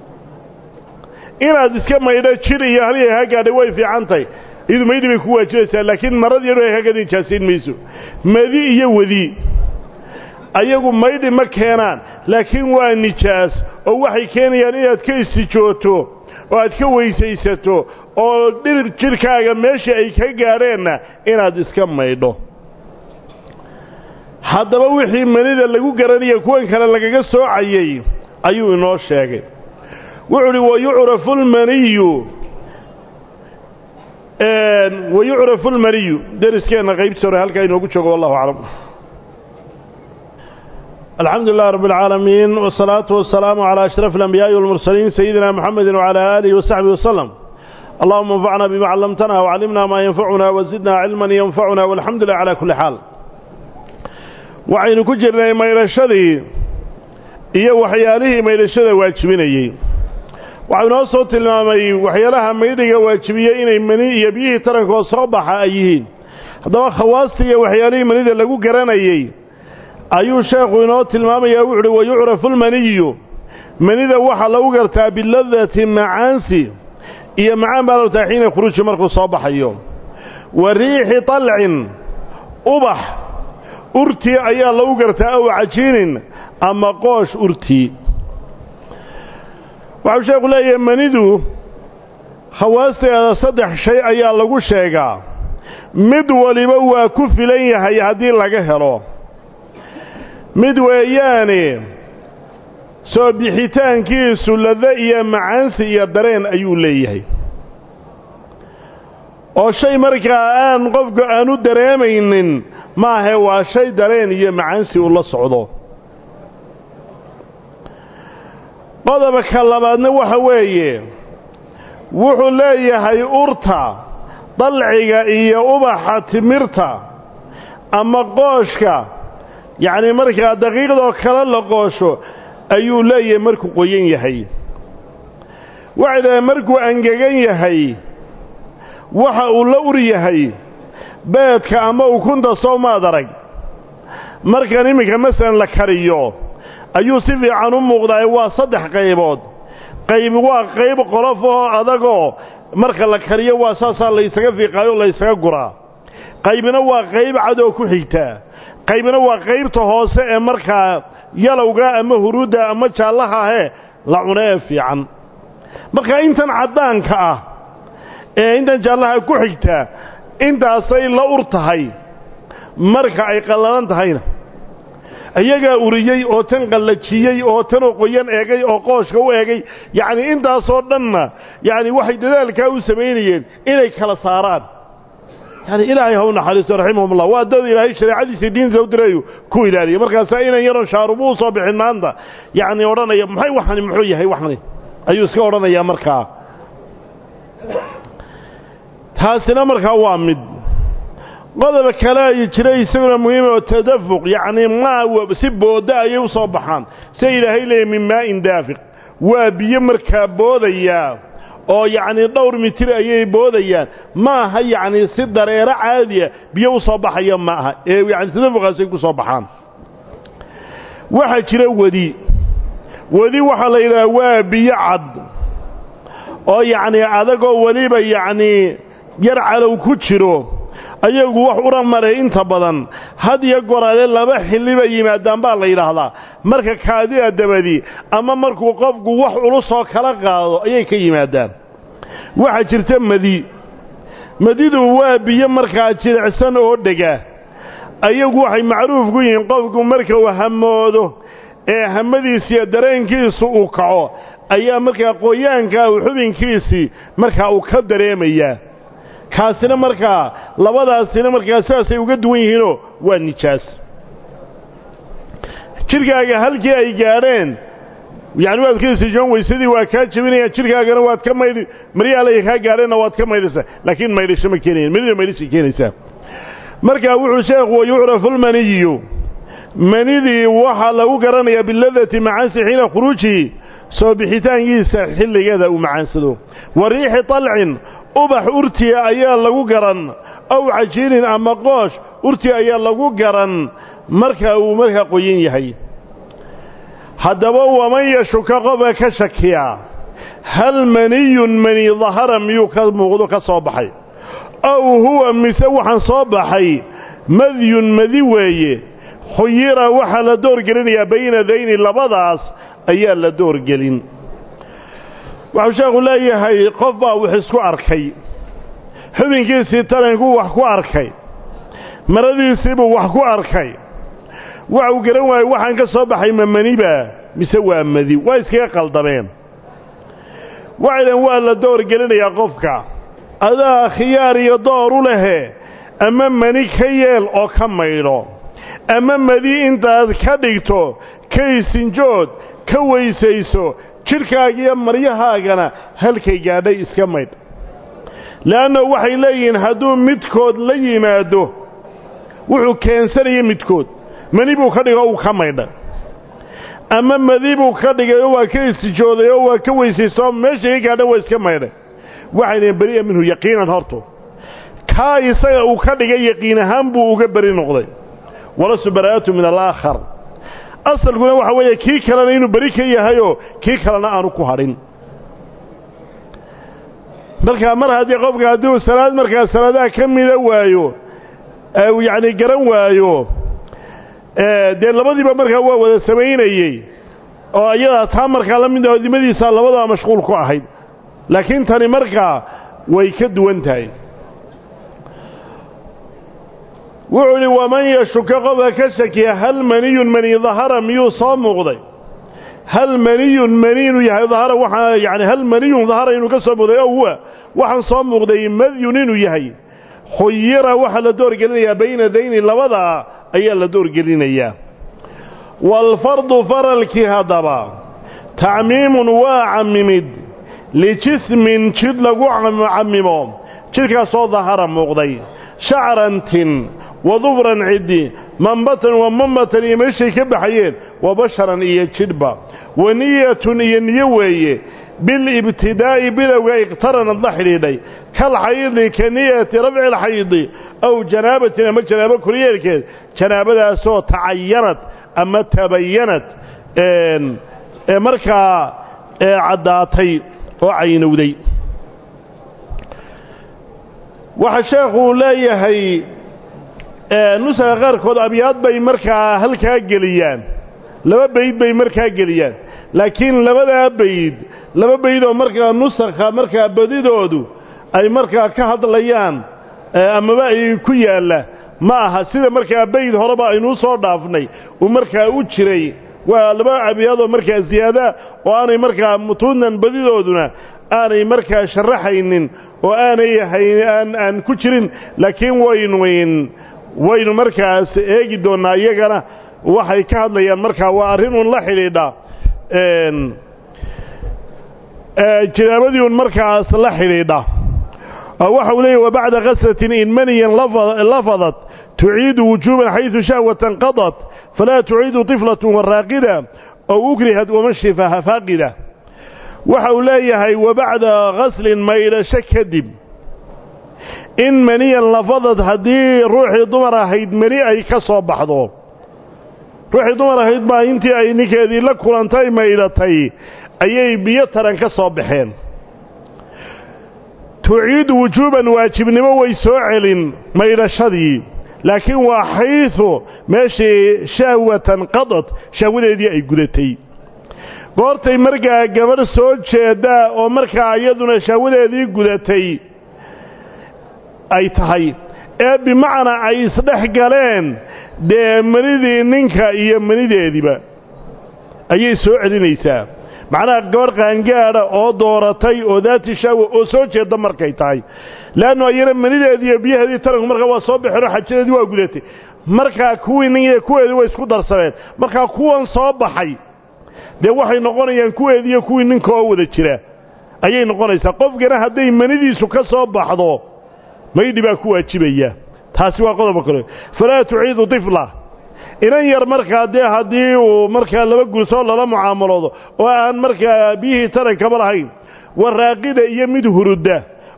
inaad iska maydho jir iyo halya ha gaadhay way fiicantahy iyadu maydhi bay ku waajibaysaa laakiin marad yadho hagad nijaasayn mayso madi iyo wadi ayagu maydhi ma keenaan laakiin waa nijaas oo waxay keenayaan inaad ka istijooto oo aad ka weysaysato oo dhir jidhkaaga meeshii ay ka gaadheenna inaad iska maydho haddaba wixii manida lagu garanaya kuwan kale lagaga soocayey ayuu inoo sheegay wuxuu uhi wayucrafu lmaniyu wayucrafu lmaniyu deriskeenna qaybtiisa hore halkaa inoogu joogo wallahu aclam alxamdu lilah rab اlcaalamiin wالsalaatu wasalaamu calى ashraf اlanbiyaaءi wاlmursaliin sayidina mxamedi wcalى aalihi wasaxbihi waslem allahuma anfacna bima callamtana wcallimna maa yanfacuna wazidna cilman yanfacuna walxamdu lilah calى kuli xaal waxaynu ku jirnay maydhashadii iyo waxyaalihii maydhashada waajibinayey waxau inoo soo tilmaamay waxyaalaha maydhiga waajibiyey inay mani iyo biyihii tarankoo soo baxa ay yihiin haddaba khawaasta iyo waxyaalihii manida lagu garanayey ayuu sheekhu inoo tilmaamayaa wuxu uhi wayucrafu lmaniyu manida waxaa lagu gartaa biladati macaansi iyo macaan baa lartaa xiina khuruuji markuu soo baxayo wa riixi طalcin ubax urtii ayaa lagu gartaa aw cajiinin ama qoosh urtii waxau sheekhu leeyahay manidu khawaasteeda saddex shay ayaa lagu sheegaa mid waliba waa ku filan yahay haddii laga helo mid weeyaane soo bixitaankiisu lado iyo macaansi iyo dareen ayuu leeyahay oo shay markaa aan qofku aanu dareemaynin maahe waa shay dareen iyo macaansi uu la socdo qodobka labaadna waxa weeye wuxuu leeyahay urta dalciga iyo ubaxa timirta ama qooshka yacni markaa daqiiqdoo kale la qoosho ayuu leeyahay markuu qoyan yahay waxay dhahay markuu angegan yahay waxa uu la ur yahay beedka ama ukunta soo maad arag markan iminka masalan la kariyo ayuu si fiican u muuqdaa waa saddex qaybood qayb waa qayb qolof oo adagoo marka la kariyo waa saasaa laysaga fiiqaayo laysaga guraa qaybna waa qayb cadoo ku xigtaa qaybna waa qaybta hoose ee markaa yalowga ama huruudda ama jaallaha ahee la cuno ee fiican marka intan caddaanka ah ee intan jaallaha ku xigtaa intaasay la ur tahay marka ay qallalan tahayna iyagaa uriyey oo tan qallajiyey oo tanoo qoyan eegay oo qooshka u eegay yacnii intaasoo dhanna yacni waxay dadaalkaa u samaynayeen inay kala saaraan yani ilaahay ha u naxariisto raximahumullah waa dad ilaahay shareecadiisa diinta u dirayu ku ilaaliya markaasaa inan yaron shaarubu u soo bixin maanta yacni odhanaya maxay waxani muxuu yahay waxani ayuu iska odhanayaa markaa taasina markaa waa mid qodoba kale ay jira isaguna muhiima oo tadafuq yacnii maa si booda ayay u soo baxaan sia ilaahay leeyahy min maa'in daafiq waa biyo markaa boodayaa oo yacnii dhowr mitir ayay boodayaan ma aha yacnii si dareero caadiya biyo u soo baxaya ma aha ee yani tadafuqaasay ku soo baxaan waxaa jira wedi wedi waxaa la yidhaha waa biyo cad oo yacnii adagoo weliba yacnii yar calow ku jiro ayagu wax ura maray inta badan had iyo goraale laba xilliba yimaadaan baa la yidhaahdaa marka kaadida dabadi ama markuu qofku wax ulusoo kala qaado ayay ka yimaadaan waxaa jirta madi madidu waa biyo markaa jilicsan oo dhega ayagu waxay macruuf ku yihiin qofku marka uu hamoodo ee hamadiisiiyo dareenkiisu uu kaco ayaa markaa qoyaanka u xubinkiisii markaa uu ka dareemayaa kaasina markaa labadaasina markaa sidaasay uga duwan yihiinoo waa nijaas jidhkaaga halkii ay gaadheen yacni waad ka isijoon weysadii waa kaa jebinayaan jidhkaagana waad ka maydhi maryaalay kaa gaadheenna waad ka maydhaysaa laakiin maydhasho ma keenayan manida maydhashay keenaysaa markaa wuxuu sheekhu wayucrafu lmaniyu manidii waxaa lagu garanayaa biladati macaansi xiina khuruujihi soo bixitaankiisa xilligeeda uu macaansado wa riixi طalcin ubax urtiya ayaa lagu garan aw cajiinin ama qoosh urtii ayaa lagu garan marka uu markaa qoyan yahay haddaba waman yashuka qofka ka shakiyaa hal maniyun mani dahara miyuu ka muuqdo ka soo baxay aw huwa mise waxaan soo baxay madyun madi weeye khuyira waxaa la doorgelinayaa bayna dayni labadaas ayaa la doorgelin waxuu sheekhu leeyahay qof baa wax isku arkay xubinkiisii tarankuu wax ku arkay maradiisiibuu wax ku arkay waxuu garan waayey waxaan ka soo baxay ma maniba mise waa madi waa iskaga qaldameen waxaydan waa la doorgelinayaa qofka adaa khiyaar iyo door u lehe ama mani ka yeel oo ka maydho ama madi intaad ka dhigto ka isinjood ka weysayso jidhkaaga iyo maryahaagana halkay gaadhay iska maydh le'anna waxay leeyihiin hadduu midkood la yimaado wuxuu keensanaya midkood mani buu ka dhigay oo uu ka maydhay ama madi buu ka dhigay oo waa ka istijooday oo waa ka weysayso meeshay ka gaadhan waa iska maydhay waxay leeyiin beri'a minhu yaqiinan horto kaa isaga uu ka dhigay yaqiin ahaan buu uga beri noqday walasu baraa'atu min alaakhar asalkuna waxa weeye kii kalena inuu beri ka yahayoo kii kalena aanu ku hadhin markaa mar haddii qofka hadduu salaad markaa salaadaha ka mida waayo yacni garan waayo dee labadiiba markaa waa wada samaynayey oo iyadaa taa markaa la mid oo dimadiisa labadaba mashquul ku ahayd laakiin tani markaa way ka duwan tahay wuxuu idhi waman yashuka qofka ka shakiya hal maniyun mani dahara miyuu soo muuqday hal maniyun mani inuu yahay dahara waxaa yani hal maniyun dahara inuu ka soo muuqday o huwa waxaan soo muuqday madyun inuu yahay khuyira waxaa la doorgelinayaa bayna dayni labadaa ayaa la doorgelinayaa waalfardu faralkii haddaba tacmiimun waa cammimid lijismin jidh lagu cammimo jidhkaasoo dahara muuqday shacrantin wadufran ciddi mambatan wa mamatan iyo meeshay ka baxayeen wa basharan iyo jidhba wa niyatun iyo niyo weeye bilibtidaa'i bilowga iqtaranad la xidhiidhay kalxaydi ka niyati rafci alxaydi aw janaabatin ama janaabo koryeelkeed janaabadaasoo tacayanad ama tabayanad ee markaa caddaatay oo caynowday waxaa sheekhu leeyahay nusaga qaarkood abyaad bay markaa halkaa geliyaan laba bayd bay markaa geliyaan laakiin labadaa bayd laba bayd oo markaa nusakha markaa badidoodu ay markaa ka hadlayaan amaba ay ku yaalla ma aha sida markaa bayd horeba aynuu soo dhaafnay uu markaa u jiray waa laba abyaadoo markaa ziyaadaa oo aanay markaa mutuunan badidooduna aanay markaa sharaxaynin oo aanay aan aan ku jirin laakiin waynu waynu markaas eegi doonnaa iyagana waxay ka hadlayaan markaa waa arrin un la xidhiidha jinaabadii un markaas la xidhiidha waxa uu leeyahy wabacda kaslatin in maniyan lafadat tuciidu wujuuban xaydu shahwatan qadat falaa tuciidu طiflatun waraaqida ow ukrihad wamashifaha faaqida waxa uu leeyahay wabacda kaslin maydhasho kadib in maniyan lafadad haddii ruuxii dumar ahayd mani ay ka soo baxdo ruuxii dumar ahayd baa intii ay ninkeedii la kulantay maydhatay ayay biyo taran ka soo baxeen tuciidu wujuuban waajibnimo way soo celin maydhashadii laakiin waa xaysu meeshii shahwatan qadad shahwadeedii ay gudatay goortay markaa gabadh soo jeeddaa oo markaa iyaduna shahwadeedii gudatay ay tahay ee bimacnaa ay isdhex galeen dee manidii ninka iyo manideediiba ayay soo celinaysaa macnaha gabadh qaangaadha oo dooratay oo daati shaawa oo soo jeedda markay tahay leannu ayana manideedii iyo biyaheedii taranku markaa waa soo baxeenoo xajadeedii waa gudatay markaa kuwii nin kuweedii way isku darsadeen markaa kuwan soo baxay dee waxay noqonayaan kuweedii iyo kuwii ninka oo wada jira ayay noqonaysaa qofkana hadday manidiisu ka soo baxdo maydhi baa ku waajibaya taasi waa qodobka kale falaa tuciidu tifla inan yar markaa dee haddii uu markaa laba gulsoo lala mucaamaloodo oo aan markaa biyihii tarankaba lahayn waraaqida iyo mid hurudda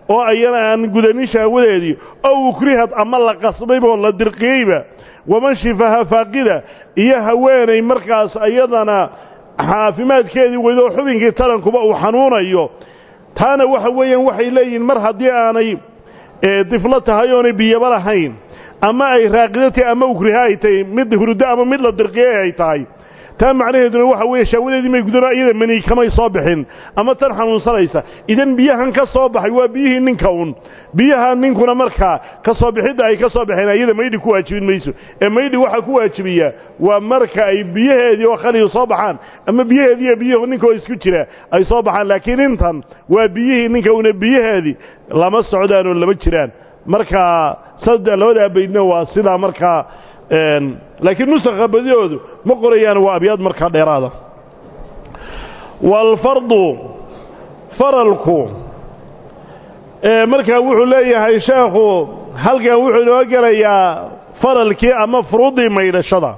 oo ayana aan gudanin shahwadeedii ow ukrihad ama la qasbaybaoo la dirqiyeyba waman shifaha faaqida iyo haweenay markaas ayadana caafimaadkeedii weydoo xubinkii tarankuba uu xanuunayo taana waxa weeyaan waxay leeyihiin mar haddii aanay diflo tahay oonay biyaba lahayn ama ay raaqido tahay ama ukriha ay tahay mid hurdo ama mid la dirqiyey ay tahay taa macnaheeduna waxa weeye shaawadeedii may gudano iyada mani kamay soo bixin ama tan xanuunsanaysa idan biyahan ka soo baxay waa biyihii ninka un biyaha ninkuna markaa ka soo bixidda ay ka soo baxeen iyada maydhi ku waajibin mayso ee maydhi waxaa ku waajibiya waa marka ay biyaheedii oo khaliyu soo baxaan ama biyaheedii iyo biyuhu ninkoo isku jira ay soo baxaan laakiin intan waa biyihii ninka una biyaheedii lama socdaan oo lama jiraan markaa sadde labadaa baydna waa sidaa markaa laakiin nusakha badiyoodu ma qorayaan waa abyaad markaa dheeraada waalfardu faralku markaa wuxuu leeyahay sheekhu halkan wuxuu inoo gelayaa faralkii ama furuuddii maydhashada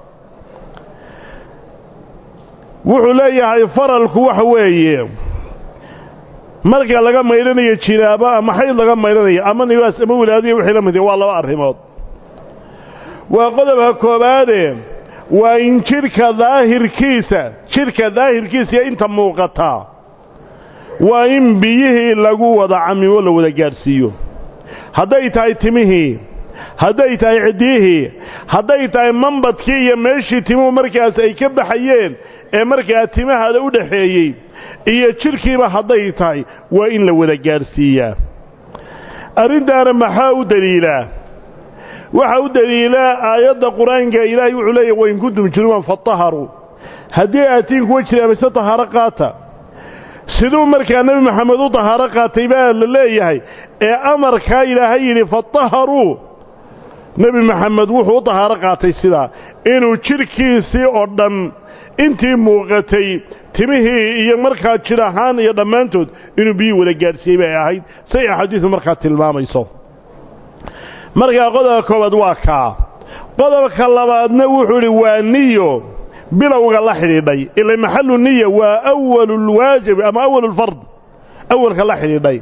wuxuu leeyahay faralku waxa weeye marka laga maydhanayo jinaabo ama xayd laga maydhanayo ama nibaas ama wilaadiya wixii la mid waa laba arrimood waa qodobka koobaade waa in jidhka daahirkiisa jidhka daahirkiisa iyo inta muuqataa waa in biyihii lagu wada camimo la wada gaadhsiiyo hadday tahay timihii hadday tahay ciddiyihii hadday tahay mambadkii iyo meeshii timuhu markaas ay ka baxayeen ee markaa timahaada u dhaxeeyey iyo jidhkiiba hadday tahay waa in la wada gaadhsiiyaa arrintaana maxaa u deliilaa waxaa u deliilaa aayadda qur-aanka ilaahay wuxuu leeyahy wain kuntum junuban fataharuu haddii aatiin kuwa jira mise tahaaro qaata siduu markaa nebi maxamed u tahaaro qaatay baa la leeyahay ee amarkaa ilaahay yidhi fataharuu nebi maxamed wuxuu u tahaaro qaatay sidaa inuu jidhkiisii oo dhan intii muuqatay timihii iyo markaa jidh ahaan iyo dhammaantood inuu biyii wada gaadhsiiyey bay ahayd say axaadiidu markaa tilmaamayso markaa qodobka koowaad waa kaa qodobka labaadna wuxuu idhi waa niyo bilowga la xidhiidhay ila maxalu niya waa awalulwaajib ama awalulfard awalka la xidhiidhay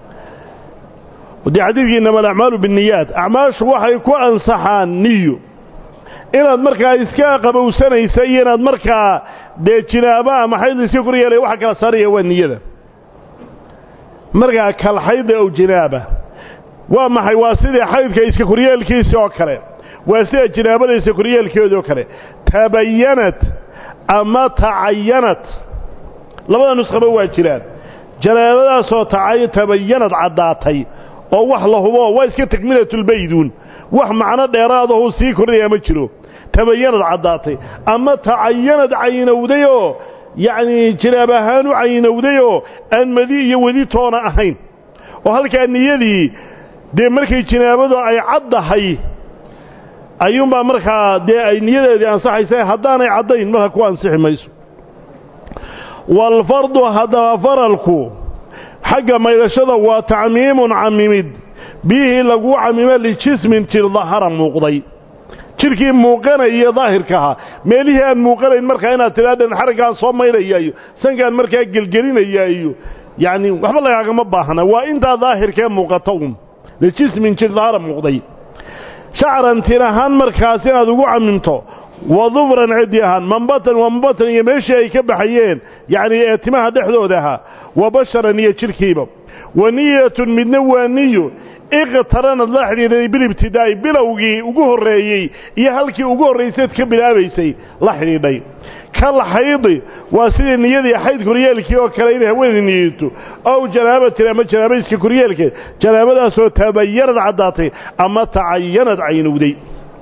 dee xadiidkii inama alacmaalu binniyaat acmaashu waxay ku ansaxaan niyo inaad markaa iska qabowsanaysa iyo inaad markaa dee jinaaba ama xayd iska kor yeelaya waxa kala saaraya waa niyada markaa kalxayda ow jinaaba waa maxay waa sidii xaydka iska koryeelkiisi oo kale waa sida jinaabada iska koryeelkeedi oo kale tabayanat ama tacayanat labada nuskhaba waa jiraan janaabadaasoo tabayanad caddaatay oo wax la hubo waa iska takmilatulbayduun wax macno dheeraadahuu sii kordhaya ma jiro tabayanad caddaatay ama tacayanad caynowdayoo yacnii jinaab ahaan u caynowdayoo aan madi iyo wedi toona ahayn oo halkaa niyadii dee markay jinaabadu ay caddahay ayuunbaa markaa dee ay niyadeedii ansaxaysa haddaanay caddayn marka ku ansixi mayso waalfardu haddaba faralku xagga maydhashada waa tacmiimun camimid biyihii laguu camimo lijismin jir dahara muuqday jidhkii muuqanaya daahirkaha meelihii aan muuqanayn markaa inaad tidhaadhan xaraggaan soo maydhaya iyo sankaan markaa gelgelinaya iyo yacni waxba lagaagama baahna waa intaa daahirkee muuqata un lijismin jir dahara muuqday shacran tir ahaan markaas inaad ugu camimto wa dufran ciddi ahaan mambatan wa mambatan iyo meeshii ay ka baxayeen yacnii ee timaha dhexdooda ahaa wa basharan iyo jidhkiiba wa niyatun midna waa niyo iqtaranad la xidhiidhay bilibtidaa'i bilowgii ugu horreeyey iyo halkii ugu horrayseed ka bilaabaysay la xidhiidhay kal xaydi waa sidii niyadii xayd koryeelkii oo kale inay haweenay niyato ow janaabatin ama janaabayska koryeelkeed janaabadaasoo tabayanad caddaatay ama tacayanad caynowday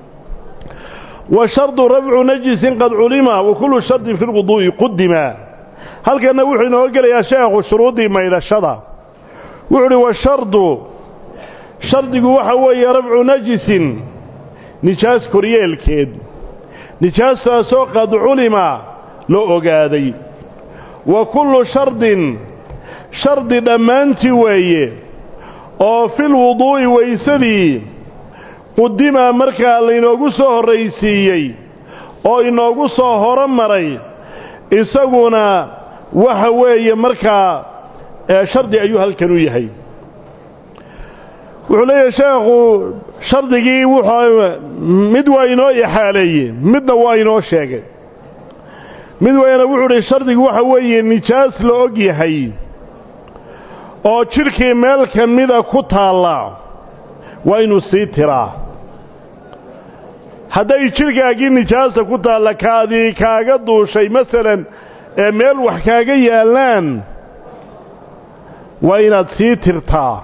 wa shardu rafcu najisin qad culima wa kullu shardin fi lwuduu'i qudima halkanna wuxuu inoo gelayaa sheekhu shuruuddii maydhashada wuxuu uhi washardu shardigu waxa weeye rafcu najisin nijaas koryeelkeed nijaastaasoo qad culima la ogaaday wa kullu shardin shardi dhammaantii weeye oo fil wuduu'i waysadii qudima markaa laynoogu soo horraysiiyey oo inoogu soo horo maray isaguna waxa weeye markaa shardi ayuu halkan u yahay wuxuu leeyahay sheekhu shardigii wuxuu mid waa inoo ixaaleeyey midna waa inoo sheegay mid wayna wuxuu hi shardigu waxa weeye nijaas la og yahay oo jidhkii meel ka mida ku taalla waa inuu sii tiraa hadday jidhkaagii nijaasa ku taalla kaadii kaaga duushay masalan ee meel wax kaaga yaallaan waa inaad sii tirtaa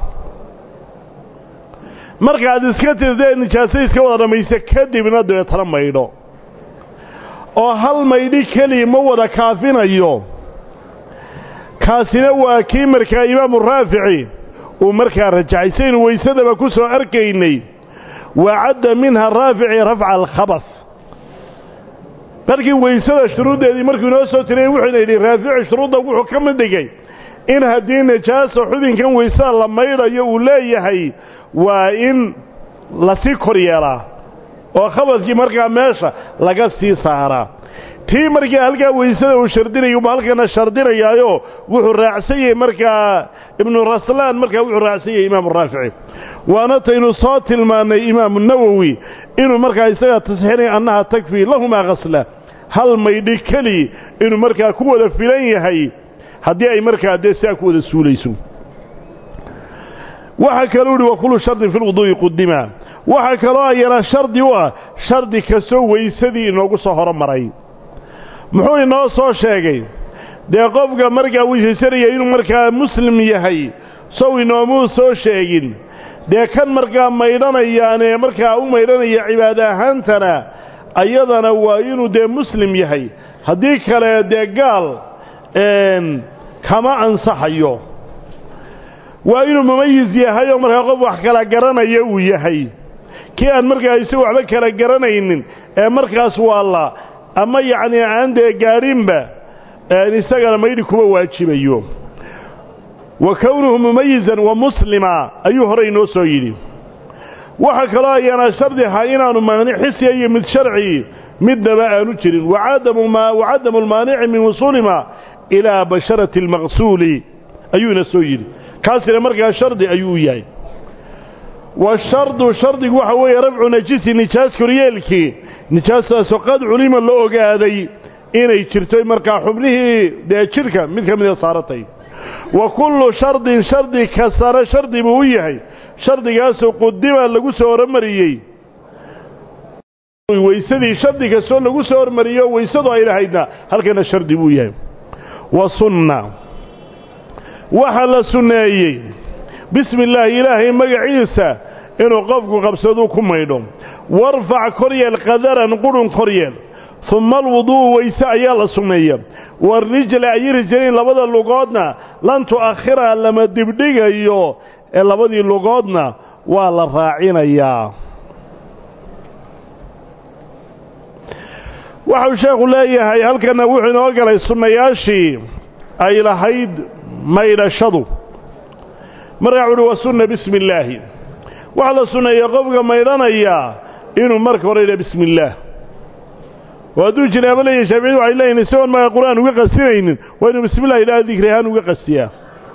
markaad iska tirtee nijaaso iska wada dhammaysa kadibna dabeetana maydho oo hal maydhi keliya ma wada kaafinayo kaasina waa kii markaa imaamu raafici uu markaa rajaxay saynu weysadaba ku soo arkaynay wacadda minha raafici rafca alkhabas markii weysada shuruuddeedii markuu inoo soo tiriyey wuxuuna yidhi raafici shuruudda wuxuu ka mid dhigay in haddii najaasa xubinkan weysada la maydhayo uu leeyahay waa in lasii kor yeelaa oo khabaskii markaa meesha laga sii saaraa tii markaa halkaa weysada uu shardinayo ba halkana shardinayaayo wuxuu raacsan yahay markaa ibnu raslaan markaa wuxuu raacsan yahay imaamu raafici waana taynu soo tilmaannay imaamu nawowi inuu markaa isagaa tasxiinaya annaha takfii lahumaa khasla hal maydhi keli inuu markaa ku wada filan yahay haddii ay markaa dee sidaa ku wada suulayso waxaa kaluu ihi wa kullu shardin fi lwuduu'i qudima waxaa kaloo ayana shardi u ah shardi kastoo weysadii inoogu soo horomaray muxuu inoo soo sheegay dee qofka markaa weysaysanaya inuu markaa muslim yahay sow inoomuu soo sheegin dee kan markaa maydhanayaanee markaa u maydhanaya cibaada ahaantana ayadana waa inuu dee muslim yahay haddii kale dee gaal kama ansaxayo waa inuu mumayis yahay oo markaa qof wax kala garanaya uu yahay kii aan markaa isagu waxba kala garanaynin ee markaas waa la ama yacnii aan dee gaadhinba isagana maydhi kuma waajibayo wa kownuhu mumayizan wa muslima ayuu horey inoo soo yidhi waxaa kaloo ayaana shardi ahaa inaanu maanic xisiya iyo mid sharci midnaba aanu jirin wacadamu lmaanici min wusuulima ilaa basharati almaqsuuli ayuu ina soo yidhi kaasina markaa shardi ayuu u yahay washardu shardigu waxa weeye rafcu najisi nijaas koryeelkii nijaastaasoo qad culima la ogaaday inay jirto markaa xubnihii dee jidhka mid ka mida saaratay wa kullu shardin shardi kastana shardi buu u yahay shardigaasoo qudima lagu soo hormariyey weysadii shardi kastoo lagu soo hormariyo weysadu ay lahaydna halkana shardi buu yahay wa sunna waxaa la sunneeyey bismi illaahi ilaahay magaciisa inuu qofku qabsaduu ku maydho warfac koryeel qadaran qurhun koryeel humma alwuduu'u weyse ayaa la sunneeya warijla ay rijlayn labada lugoodna lan tu'akhira lama dibdhigayo ee labadii lugoodna waa la raacinayaa waxau sheekhu leeyahay halkanna wuxuu inoo galay sunnayaashii ay lahayd maydhashadu markaa wuuhi wa sunna bismi illaahi waxaa la sunneeya qofka maydhanayaa inuu marka hore yidhaha bismi illaah oo hadduu jinaabo leeyahay shaaficiyadu waxay leeyihin isagoon markaa qur-aan uga qasinaynin waa inuu bismi illah ilaaha dikri ahaan uga qastiyaa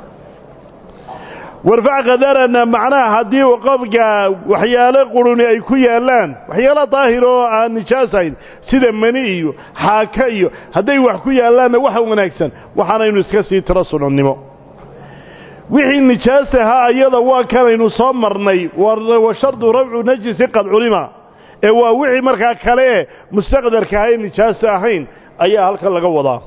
warfac qadarana macnaha haddii uu qofka waxyaalo quruni ay ku yaallaan waxyaalo daahir oo aan nijaasayn sida mani iyo xaaka iyo hadday wax ku yaallaanna waxa wanaagsan waxaanaynu iska sii tiro sunannimo wixii nijaas ahaa ayada waa kanaynu soo marnay wa shardu rafcu najisi qad culima ee waa wixii markaa kale ee mustaqdarka ahayn nijaasa ahayn ayaa halkan laga wadaa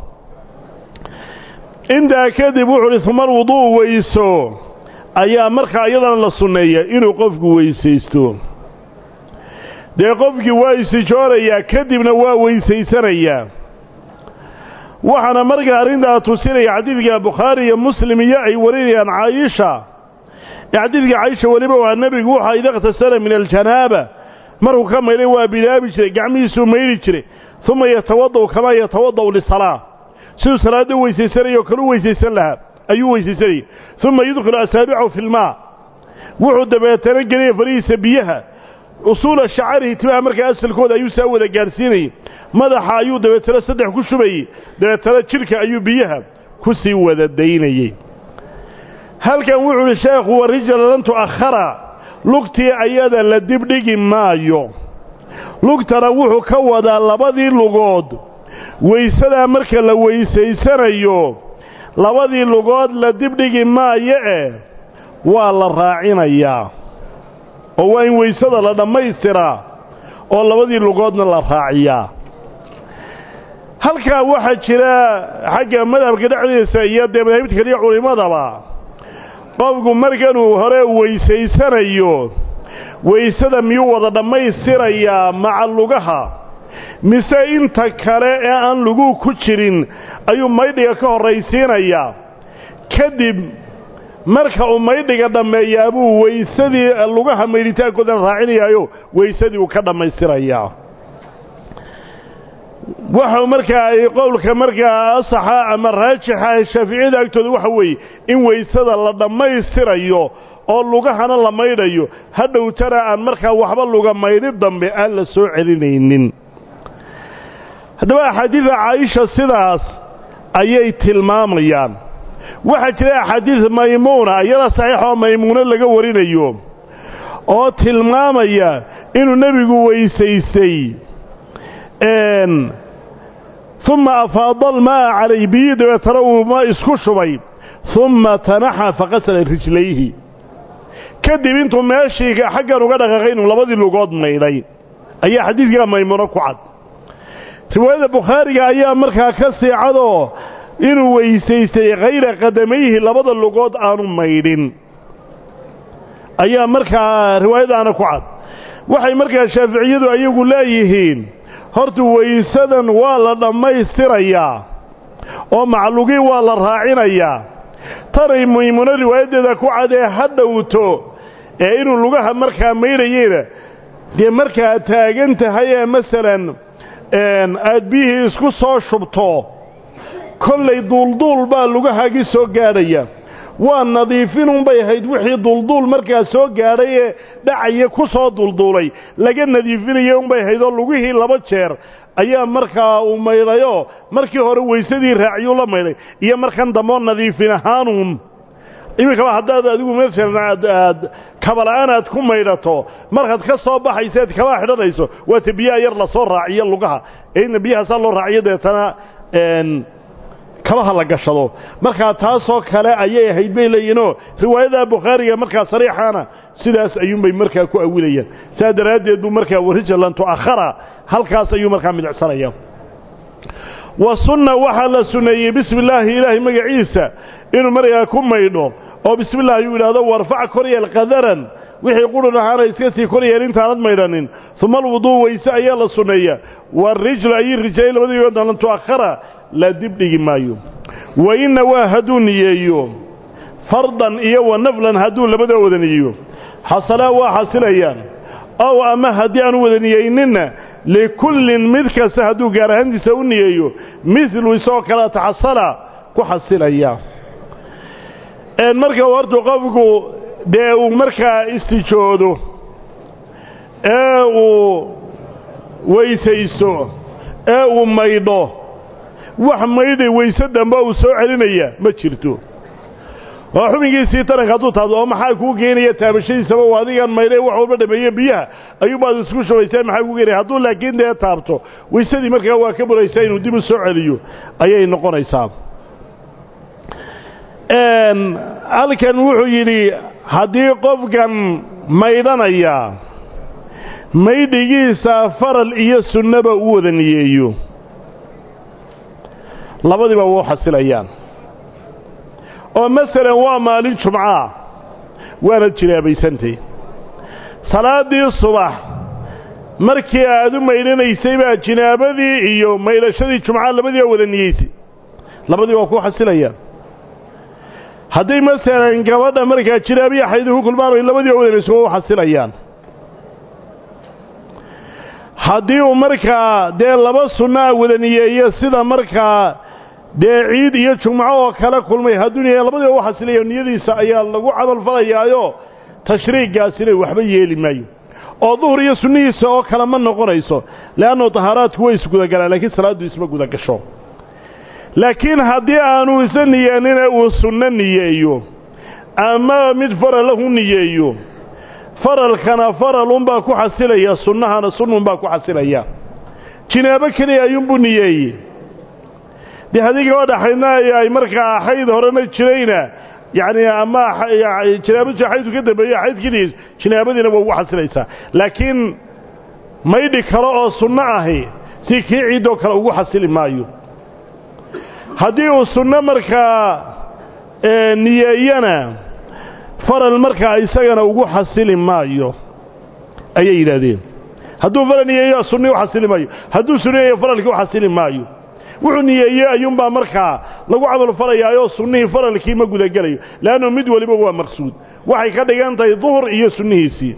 intaa kadib wuxuu uhi uma alwudu'u weyso ayaa markaa iyadana la sunneeya inuu qofku weysaysto dee qofkii waa isijoonayaa kadibna waa weysaysanayaa waxaana markaa arrintaa tusinaya xadiidka bukhaari iyo muslim iyo ay warinayaan caayisha ee xadiidka caayisha weliba waa nebigu wuxa ida ikhtasara min aljanaaba markuu ka maydhay waa bilaabi jiray gacmihiisuu maydhi jiray uma yatawada'u kamaa yatawada'u lisalaa siduu salaadda weysaysanayao kalu weysaysan lahaa ayuu weysaysanayay uma yudkhilu asaabicahu fi lmaa wuxuu dabeetana gelaya farihiisa biyaha usuula shacarihi timaha markaa asalkooda ayuu saa wada gaadhsiinayay madaxa ayuu dabeetana saddex ku shubayey dabeetana jidhka ayuu biyaha ku sii wada daynayey halkan wuxuu uhi sheekhu wa rijla lan tu'akhara lugtii ayada la dibdhigi maayo lugtana wuxuu ka wadaa labadii lugood weysadaa marka la weysaysanayo labadii lugood la dibdhigi maayo eh waa la raacinayaa oo waa in weysada la dhammaystiraa oo labadii lugoodna la raaciyaa halkaa waxaa jira xagga madhabka dhexdiisa iyo dee madaahibta kaliya culimmadaba qofku markanuu hore weysaysanayo weysada miyuu wada dhammaystirayaa maca lugaha mise inta kale ee aan luguu ku jirin ayuu maydhiga ka horraysiinayaa kadib marka uu maydhiga dhammeeyaa buu weysadii lugaha maydhitaankoodana raacinayaayo weysadii uu ka dhammaystirayaa waxau markaa ay qowlka markaa asaxa ama raajixa shaaficiyada agtooda waxa weeye in weysada la dhammaystirayo oo lugahana la maydhayo hadhowtana aan markaa waxba luga maydhi dambe aan la soo celinaynin haddaba axaadiida caaisha sidaas ayay tilmaamayaan waxaa jira axaadiid maymuuna iyada saxiix oo maymuuno laga warinayo oo tilmaamaya inuu nebigu weysaystay uma afaada alma'a calayh biyii dabeetana uu ma isku shubay uma tanaxa faqasala rijlayhi kadib intuu meeshii xaggan uga dhaqaaqay inuu labadii lugood maydhay ayaa xadiidkaa maymuuno ku cad riwaayada bukhaariga ayaa markaa ka sii cadoo inuu weysaystay khayra qadamayhi labada lugood aanu maydhin ayaa markaa riwaayadaana ku cad waxay markaa shaaficiyadu ayagu leeyihiin horta weysadan waa la dhammaystirayaa oo maclugii waa la raacinayaa tanay maymuuno riwaayaddeeda ku cadee ha dhowto ee inuu lugaha markaa maydhayeyna dee markaa taagan tahay ee masalan aad biyihii isku soo shubto kollay duulduul baa lugahaagii soo gaadhaya waa nadiifinunbay ahayd wixii duulduul markaa soo gaadhay ee dhacaya ku soo duulduulay laga nadiifinaya unbay ahayd oo lugihii laba jeer ayaa markaa uu maydhayoo markii hore weysadii raaciyuu la maydhay iyo markan dambeoo nadiifin ahaanuun iminkaba haddaad adigu masalan aad aad kabala'aan aad ku maydhato markaad ka soo baxaysa ead kabaa xidhanayso waata biyaha yar lasoo raaciyo lugaha ee inna biyahaasaa loo raaciyo deetana kabaha la gashado markaa taasoo kale ayay ahayd bay leeyihinoo riwaayada bukhaariga markaa sariixaana sidaas ayuunbay markaa ku awilayaan saa daraaddeed buu markaa warijlan tu'akhara halkaas ayuu markaa midicsanaya wa sunna waxaa la sunneeyey bismi illaahi ilaahay magaciisa inuu markaa ku maydho oo bismi llah ayuu yidhahdo warfac koryeel qadaran wixii qurun ahaana iska sii koryeel intaanad maydhanin uma alwuduu weyse ayaa la sunneeya waarijlu ayii rijlay labadiigoodna lan tu'akhara la dibdhigi maayo wa inna waa hadduu niyeeyo fardan iyo wa naflan hadduu labada wada niyeeyo xasalaa waa xasilayaan ow ama haddii aanu wada niyeyninna likullin mid kasta hadduu gaar ahaantiisa u niyeeyo midlu isagoo kale taxasala ku xasilaya marka hortu qofku dee uu markaa istijoodo ee uu weysaysto ee uu maydho wax maydhay weyse dambe uu soo celinaya ma jirto oo xubinkiisii taranka hadduu taabto oo maxaa kuu geenaya taabashadiisaba u adigan maydhay wax walba dhameeye biyaha ayuubaad isku shubaysaa maxaa kuu geenaya hadduu laakiin dee taabto weysadii markaa waa ka buraysaa inuu dib u soo celiyo ayay noqonaysaa halkan wuxuu yidhi haddii qofkan maydhanaya maydhigiisa faral iyo sunnaba u wada niyeeyo labadiiba wuu xasilayaan oo masalan waa maalin jumcaa waanad jinaabaysantay salaaddii subax markii aad u maydhanaysay baa jinaabadii iyo maydhashadii jumcaa labadiiba wada niyeysay labadii waa ku xasilayaan hadday masalan gabadha markaa jinaabiya xaydu ku kulmaan oy labadiiba wadanayso waa u xasilayaan haddii uu markaa dee laba sunnaa wada niyeeyo sida markaa dee ciid iyo jumco oo kale kulmay hadduu niyeeyo labadiiba u xasilayo niyadiisa ayaa lagu camalfalayaayo tashriiggaasina waxba yeeli maayo oo duhur iyo sunnihiisa oo kale ma noqonayso le'annu tahaaraadku way isgudagalaan laakiin salaaddu isma gudagasho laakiin haddii aanu isa niyeenina uu sunno niyeeyo ama mid fara lahu niyeeyo faralkana faralunbaa ku xasilaya sunnahana sunnunbaa ku xasilaya jinaabo keliya ayuunbuu niyeeyey dee haddii gabadha xaydna ay markaa xayd horena jirayna yacni ama jinaabadii xaydku ka dambeeye xaydkidiis jinaabadiina waa ugu xasilaysaa laakiin maydhi kale oo sunno ahi si kii ciiddoo kale ugu xasili maayo haddii uu sunno markaa niyeeyana faral markaa isagana ugu xasili maayo ayay yidhaahdeen hadduu faral niyeeyo sunni u xasili maayo hadduu sunniyeeyo faralkii u xasili maayo wuxuu niyeeyey ayuunbaa markaa lagu camal falayaayoo sunnihii faralkii ma gudagelayo leannu mid weliba waa maqsuud waxay ka dhigan tahay duhur iyo sunnihiisii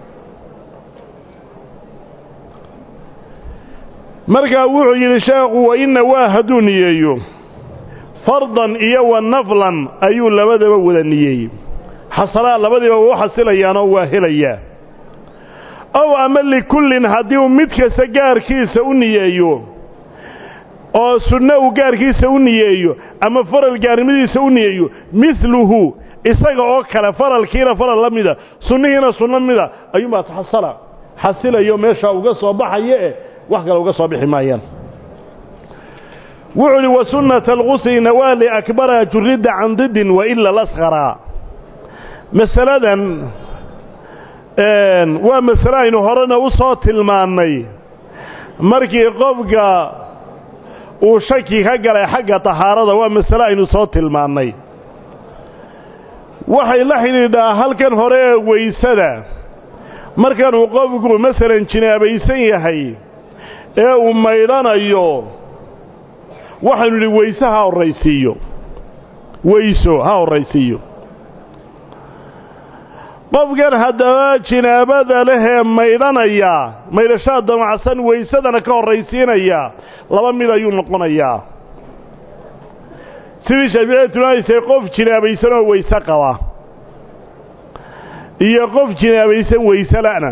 markaa wuxuu yidhi sheekhu wa inna waa hadduu niyeeyo fardan iyo wa naflan ayuu labadaba wada niyeeyey xasalaa labadiiba waa u xasilayaanoo waa helayaa ow ama likullin haddii uu mid kasta gaarkiisa u niyeeyo oo sunno uu gaarkiisa u niyeeyo ama faral gaarnimadiisa u niyeeyo midluhu isaga oo kale faralkiina faral la mida sunnihiina sunno mida ayuunbaa taxasala xasilayo meeshaa uga soo baxaya eh wax kale uga soo bixi maayaan wuxuu uhi wa sunnata alqusli nawaali akbara juridda can didin wa ila lasqaraa masaladan waa masale aynu horena u soo tilmaannay markii qofka uu shaki ka galay xagga tahaarada waa masale aynu soo tilmaannay waxay la xidhiidhaa halkan hore ee weysada markanuu qofku masalan jinaabaysan yahay ee uu maydhanayo waxaynu idhi weyse ha horraysiiyo weyso ha horraysiiyo qofkan haddaba jinaabada lehee maydhanaya maydhashaa damacsan weysadana ka horraysiinaya laba mid ayuu noqonayaa sidii shaaficiyada tilmaamaysay qof jinaabaysan oo weyse qaba iyo qof jinaabaysan weyse la'na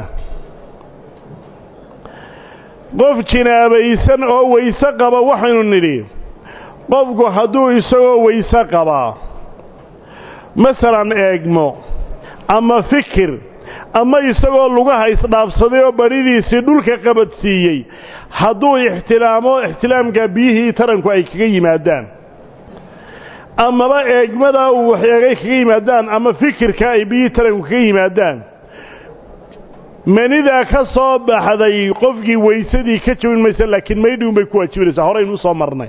qof jinaabaysan oo weyse qaba waxaynu nidhi qofku hadduu isagoo weyse qabaa masalan eegmo ama fikir ama isagoo lugaha isdhaafsaday oo badhidiisii dhulka qabadsiiyey hadduu ixtilaamo ixtilaamka biyihii taranku ay kaga yimaadaan amaba eegmadaa uu wax eegay kaga yimaadaan ama fikirka ay biyihii taranku kaga yimaadaan manidaa ka soo baxday qofkii weysadii ka jabin maysa laakiin maydhiun bay ku waajibanaysaa horaynu usoo marnay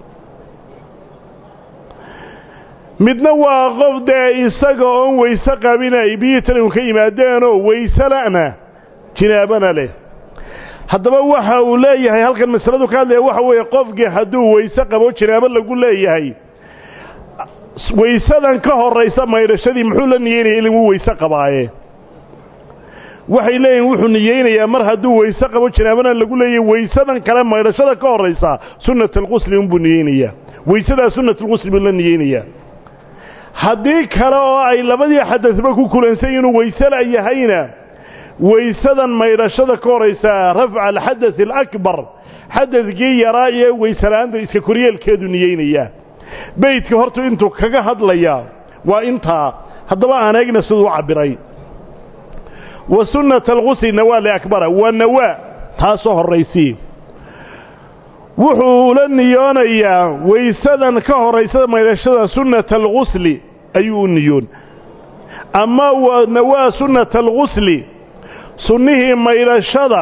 midna waa qof dee isaga oon weyse qabin ay biyihii taranku ka yimaadeenoo weyse la'na jinaabana leh haddaba waxa uu leeyahay halkan masaladu ka hadlaya waxa weeye qofkii hadduu weyse qabo jinaabo lagu leeyahay weysadan ka horraysa maydhashadii muxuu la niyeynaya in wuu weyse qabaaye waxay leeyihin wuxuu niyeynayaa mar hadduu weyse qabo jinaabana lagu leeyahay weysadan kale maydhashada ka horraysa sunnat alqusli unbuu niyeynayaa weysadaa sunnat alqusli buu la niyeynayaa haddii kale oo ay labadii xadadba ku kulansan inuu weysela yahayna weysadan maydhashada ka horaysa rafca alxadath alakbar xadadkii yaraa ee weysela'aanta iska koryeelkeedu niyeynayaa beydka hortu intuu kaga hadlayaa waa intaa haddaba aan eegna siduu u cabbiray wa sunnata alqusli nawaa liakbara waa nawaa taasoo horraysii wuxuu la niyoonayaa weysadan ka horraysada maydhashada sunnata alqusli ayuu u niyoon ama waa nawaa sunnata alqusli sunnihii maydhashada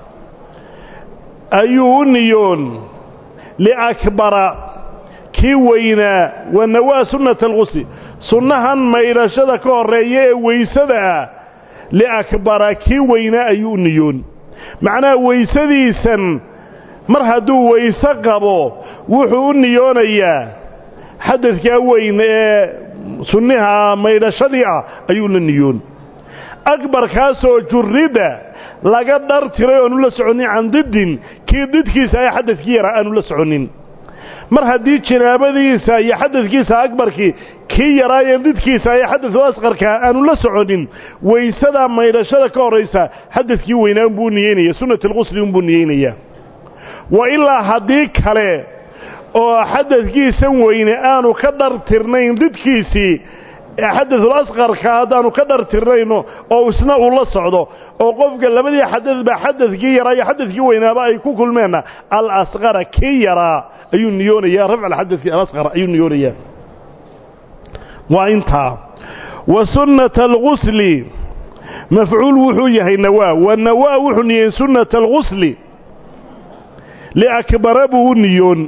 ayuu u niyoon liakbara kii weynaa waa nawaa sunnata alqusli sunnahan maydhashada ka horreeya ee weysada ah liakbara kii weynaa ayuu u niyoon macnaha weysadiisan mar hadduu weyse qabo wuxuu u niyoonayaa xadadkaa weyn ee sunniha maydhashadii ah ayuu la niyoon akbarkaasoo jurridda laga dhar tiray oanu la soconnin can diddin kii didkiisa ee xadadkii yaraa aanu la soconnin mar haddii jinaabadiisa iyo xadadkiisa akbarkii kii yaraayeen didkiisa ee xadadku asqarkaa aanu la soconin weysadaa maydhashada ka horraysa xadadkii weynaa unbuu niyeynaya sunnat alqusli unbuu niyeynayaa wa ilaa haddii kale oo xadadkiisan weyne aanu ka dhar tirnayn didkiisii ee xadaثul asqarka haddaanu ka dhartirnayno oo isna uu la socdo oo qofka labadii xadadba xadadkii yaraa iyo xadadkii weynaaba ay ku kulmeenna alasqara kii yaraa ayuu niyoonayaa rafc alxadai alasqar ayuu niyoonayaa waa intaa wa sunnata algusli mafcuul wuxuu yahay nawaa wa nawaa wuxuu niyeyn sunnata algusli liakbara buu u niyoon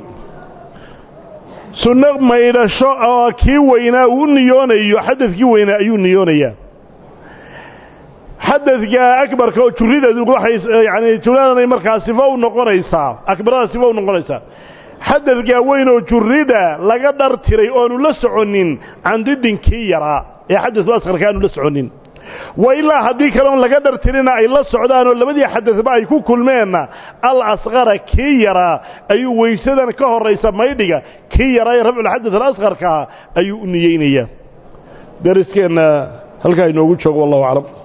sunno maydhasho oo kii weynaa uu niyoonayo xadadkii weynaa ayuu niyoonayaa xadadka akbarka oo jurideedu waxay yani juradanay markaa sifo u noqonaysaa akbarada sifo u noqonaysaa xadadkaa weyn oo jurida laga dhar tiray oonu la soconin candidin kii yaraa ee xadadu asqarka aanu la soconin wa ilaa haddii kale oon laga dhar tirina ay la socdaanoo labadii xadadba ay ku kulmeenna al asqara kii yaraa ayuu weysadan ka horraysa maydhiga kii yaraa ee rafculxadad alasqarkaa ayuu u niyeynayaa dariskeenna halkaa inoogu joogo wallahu aclam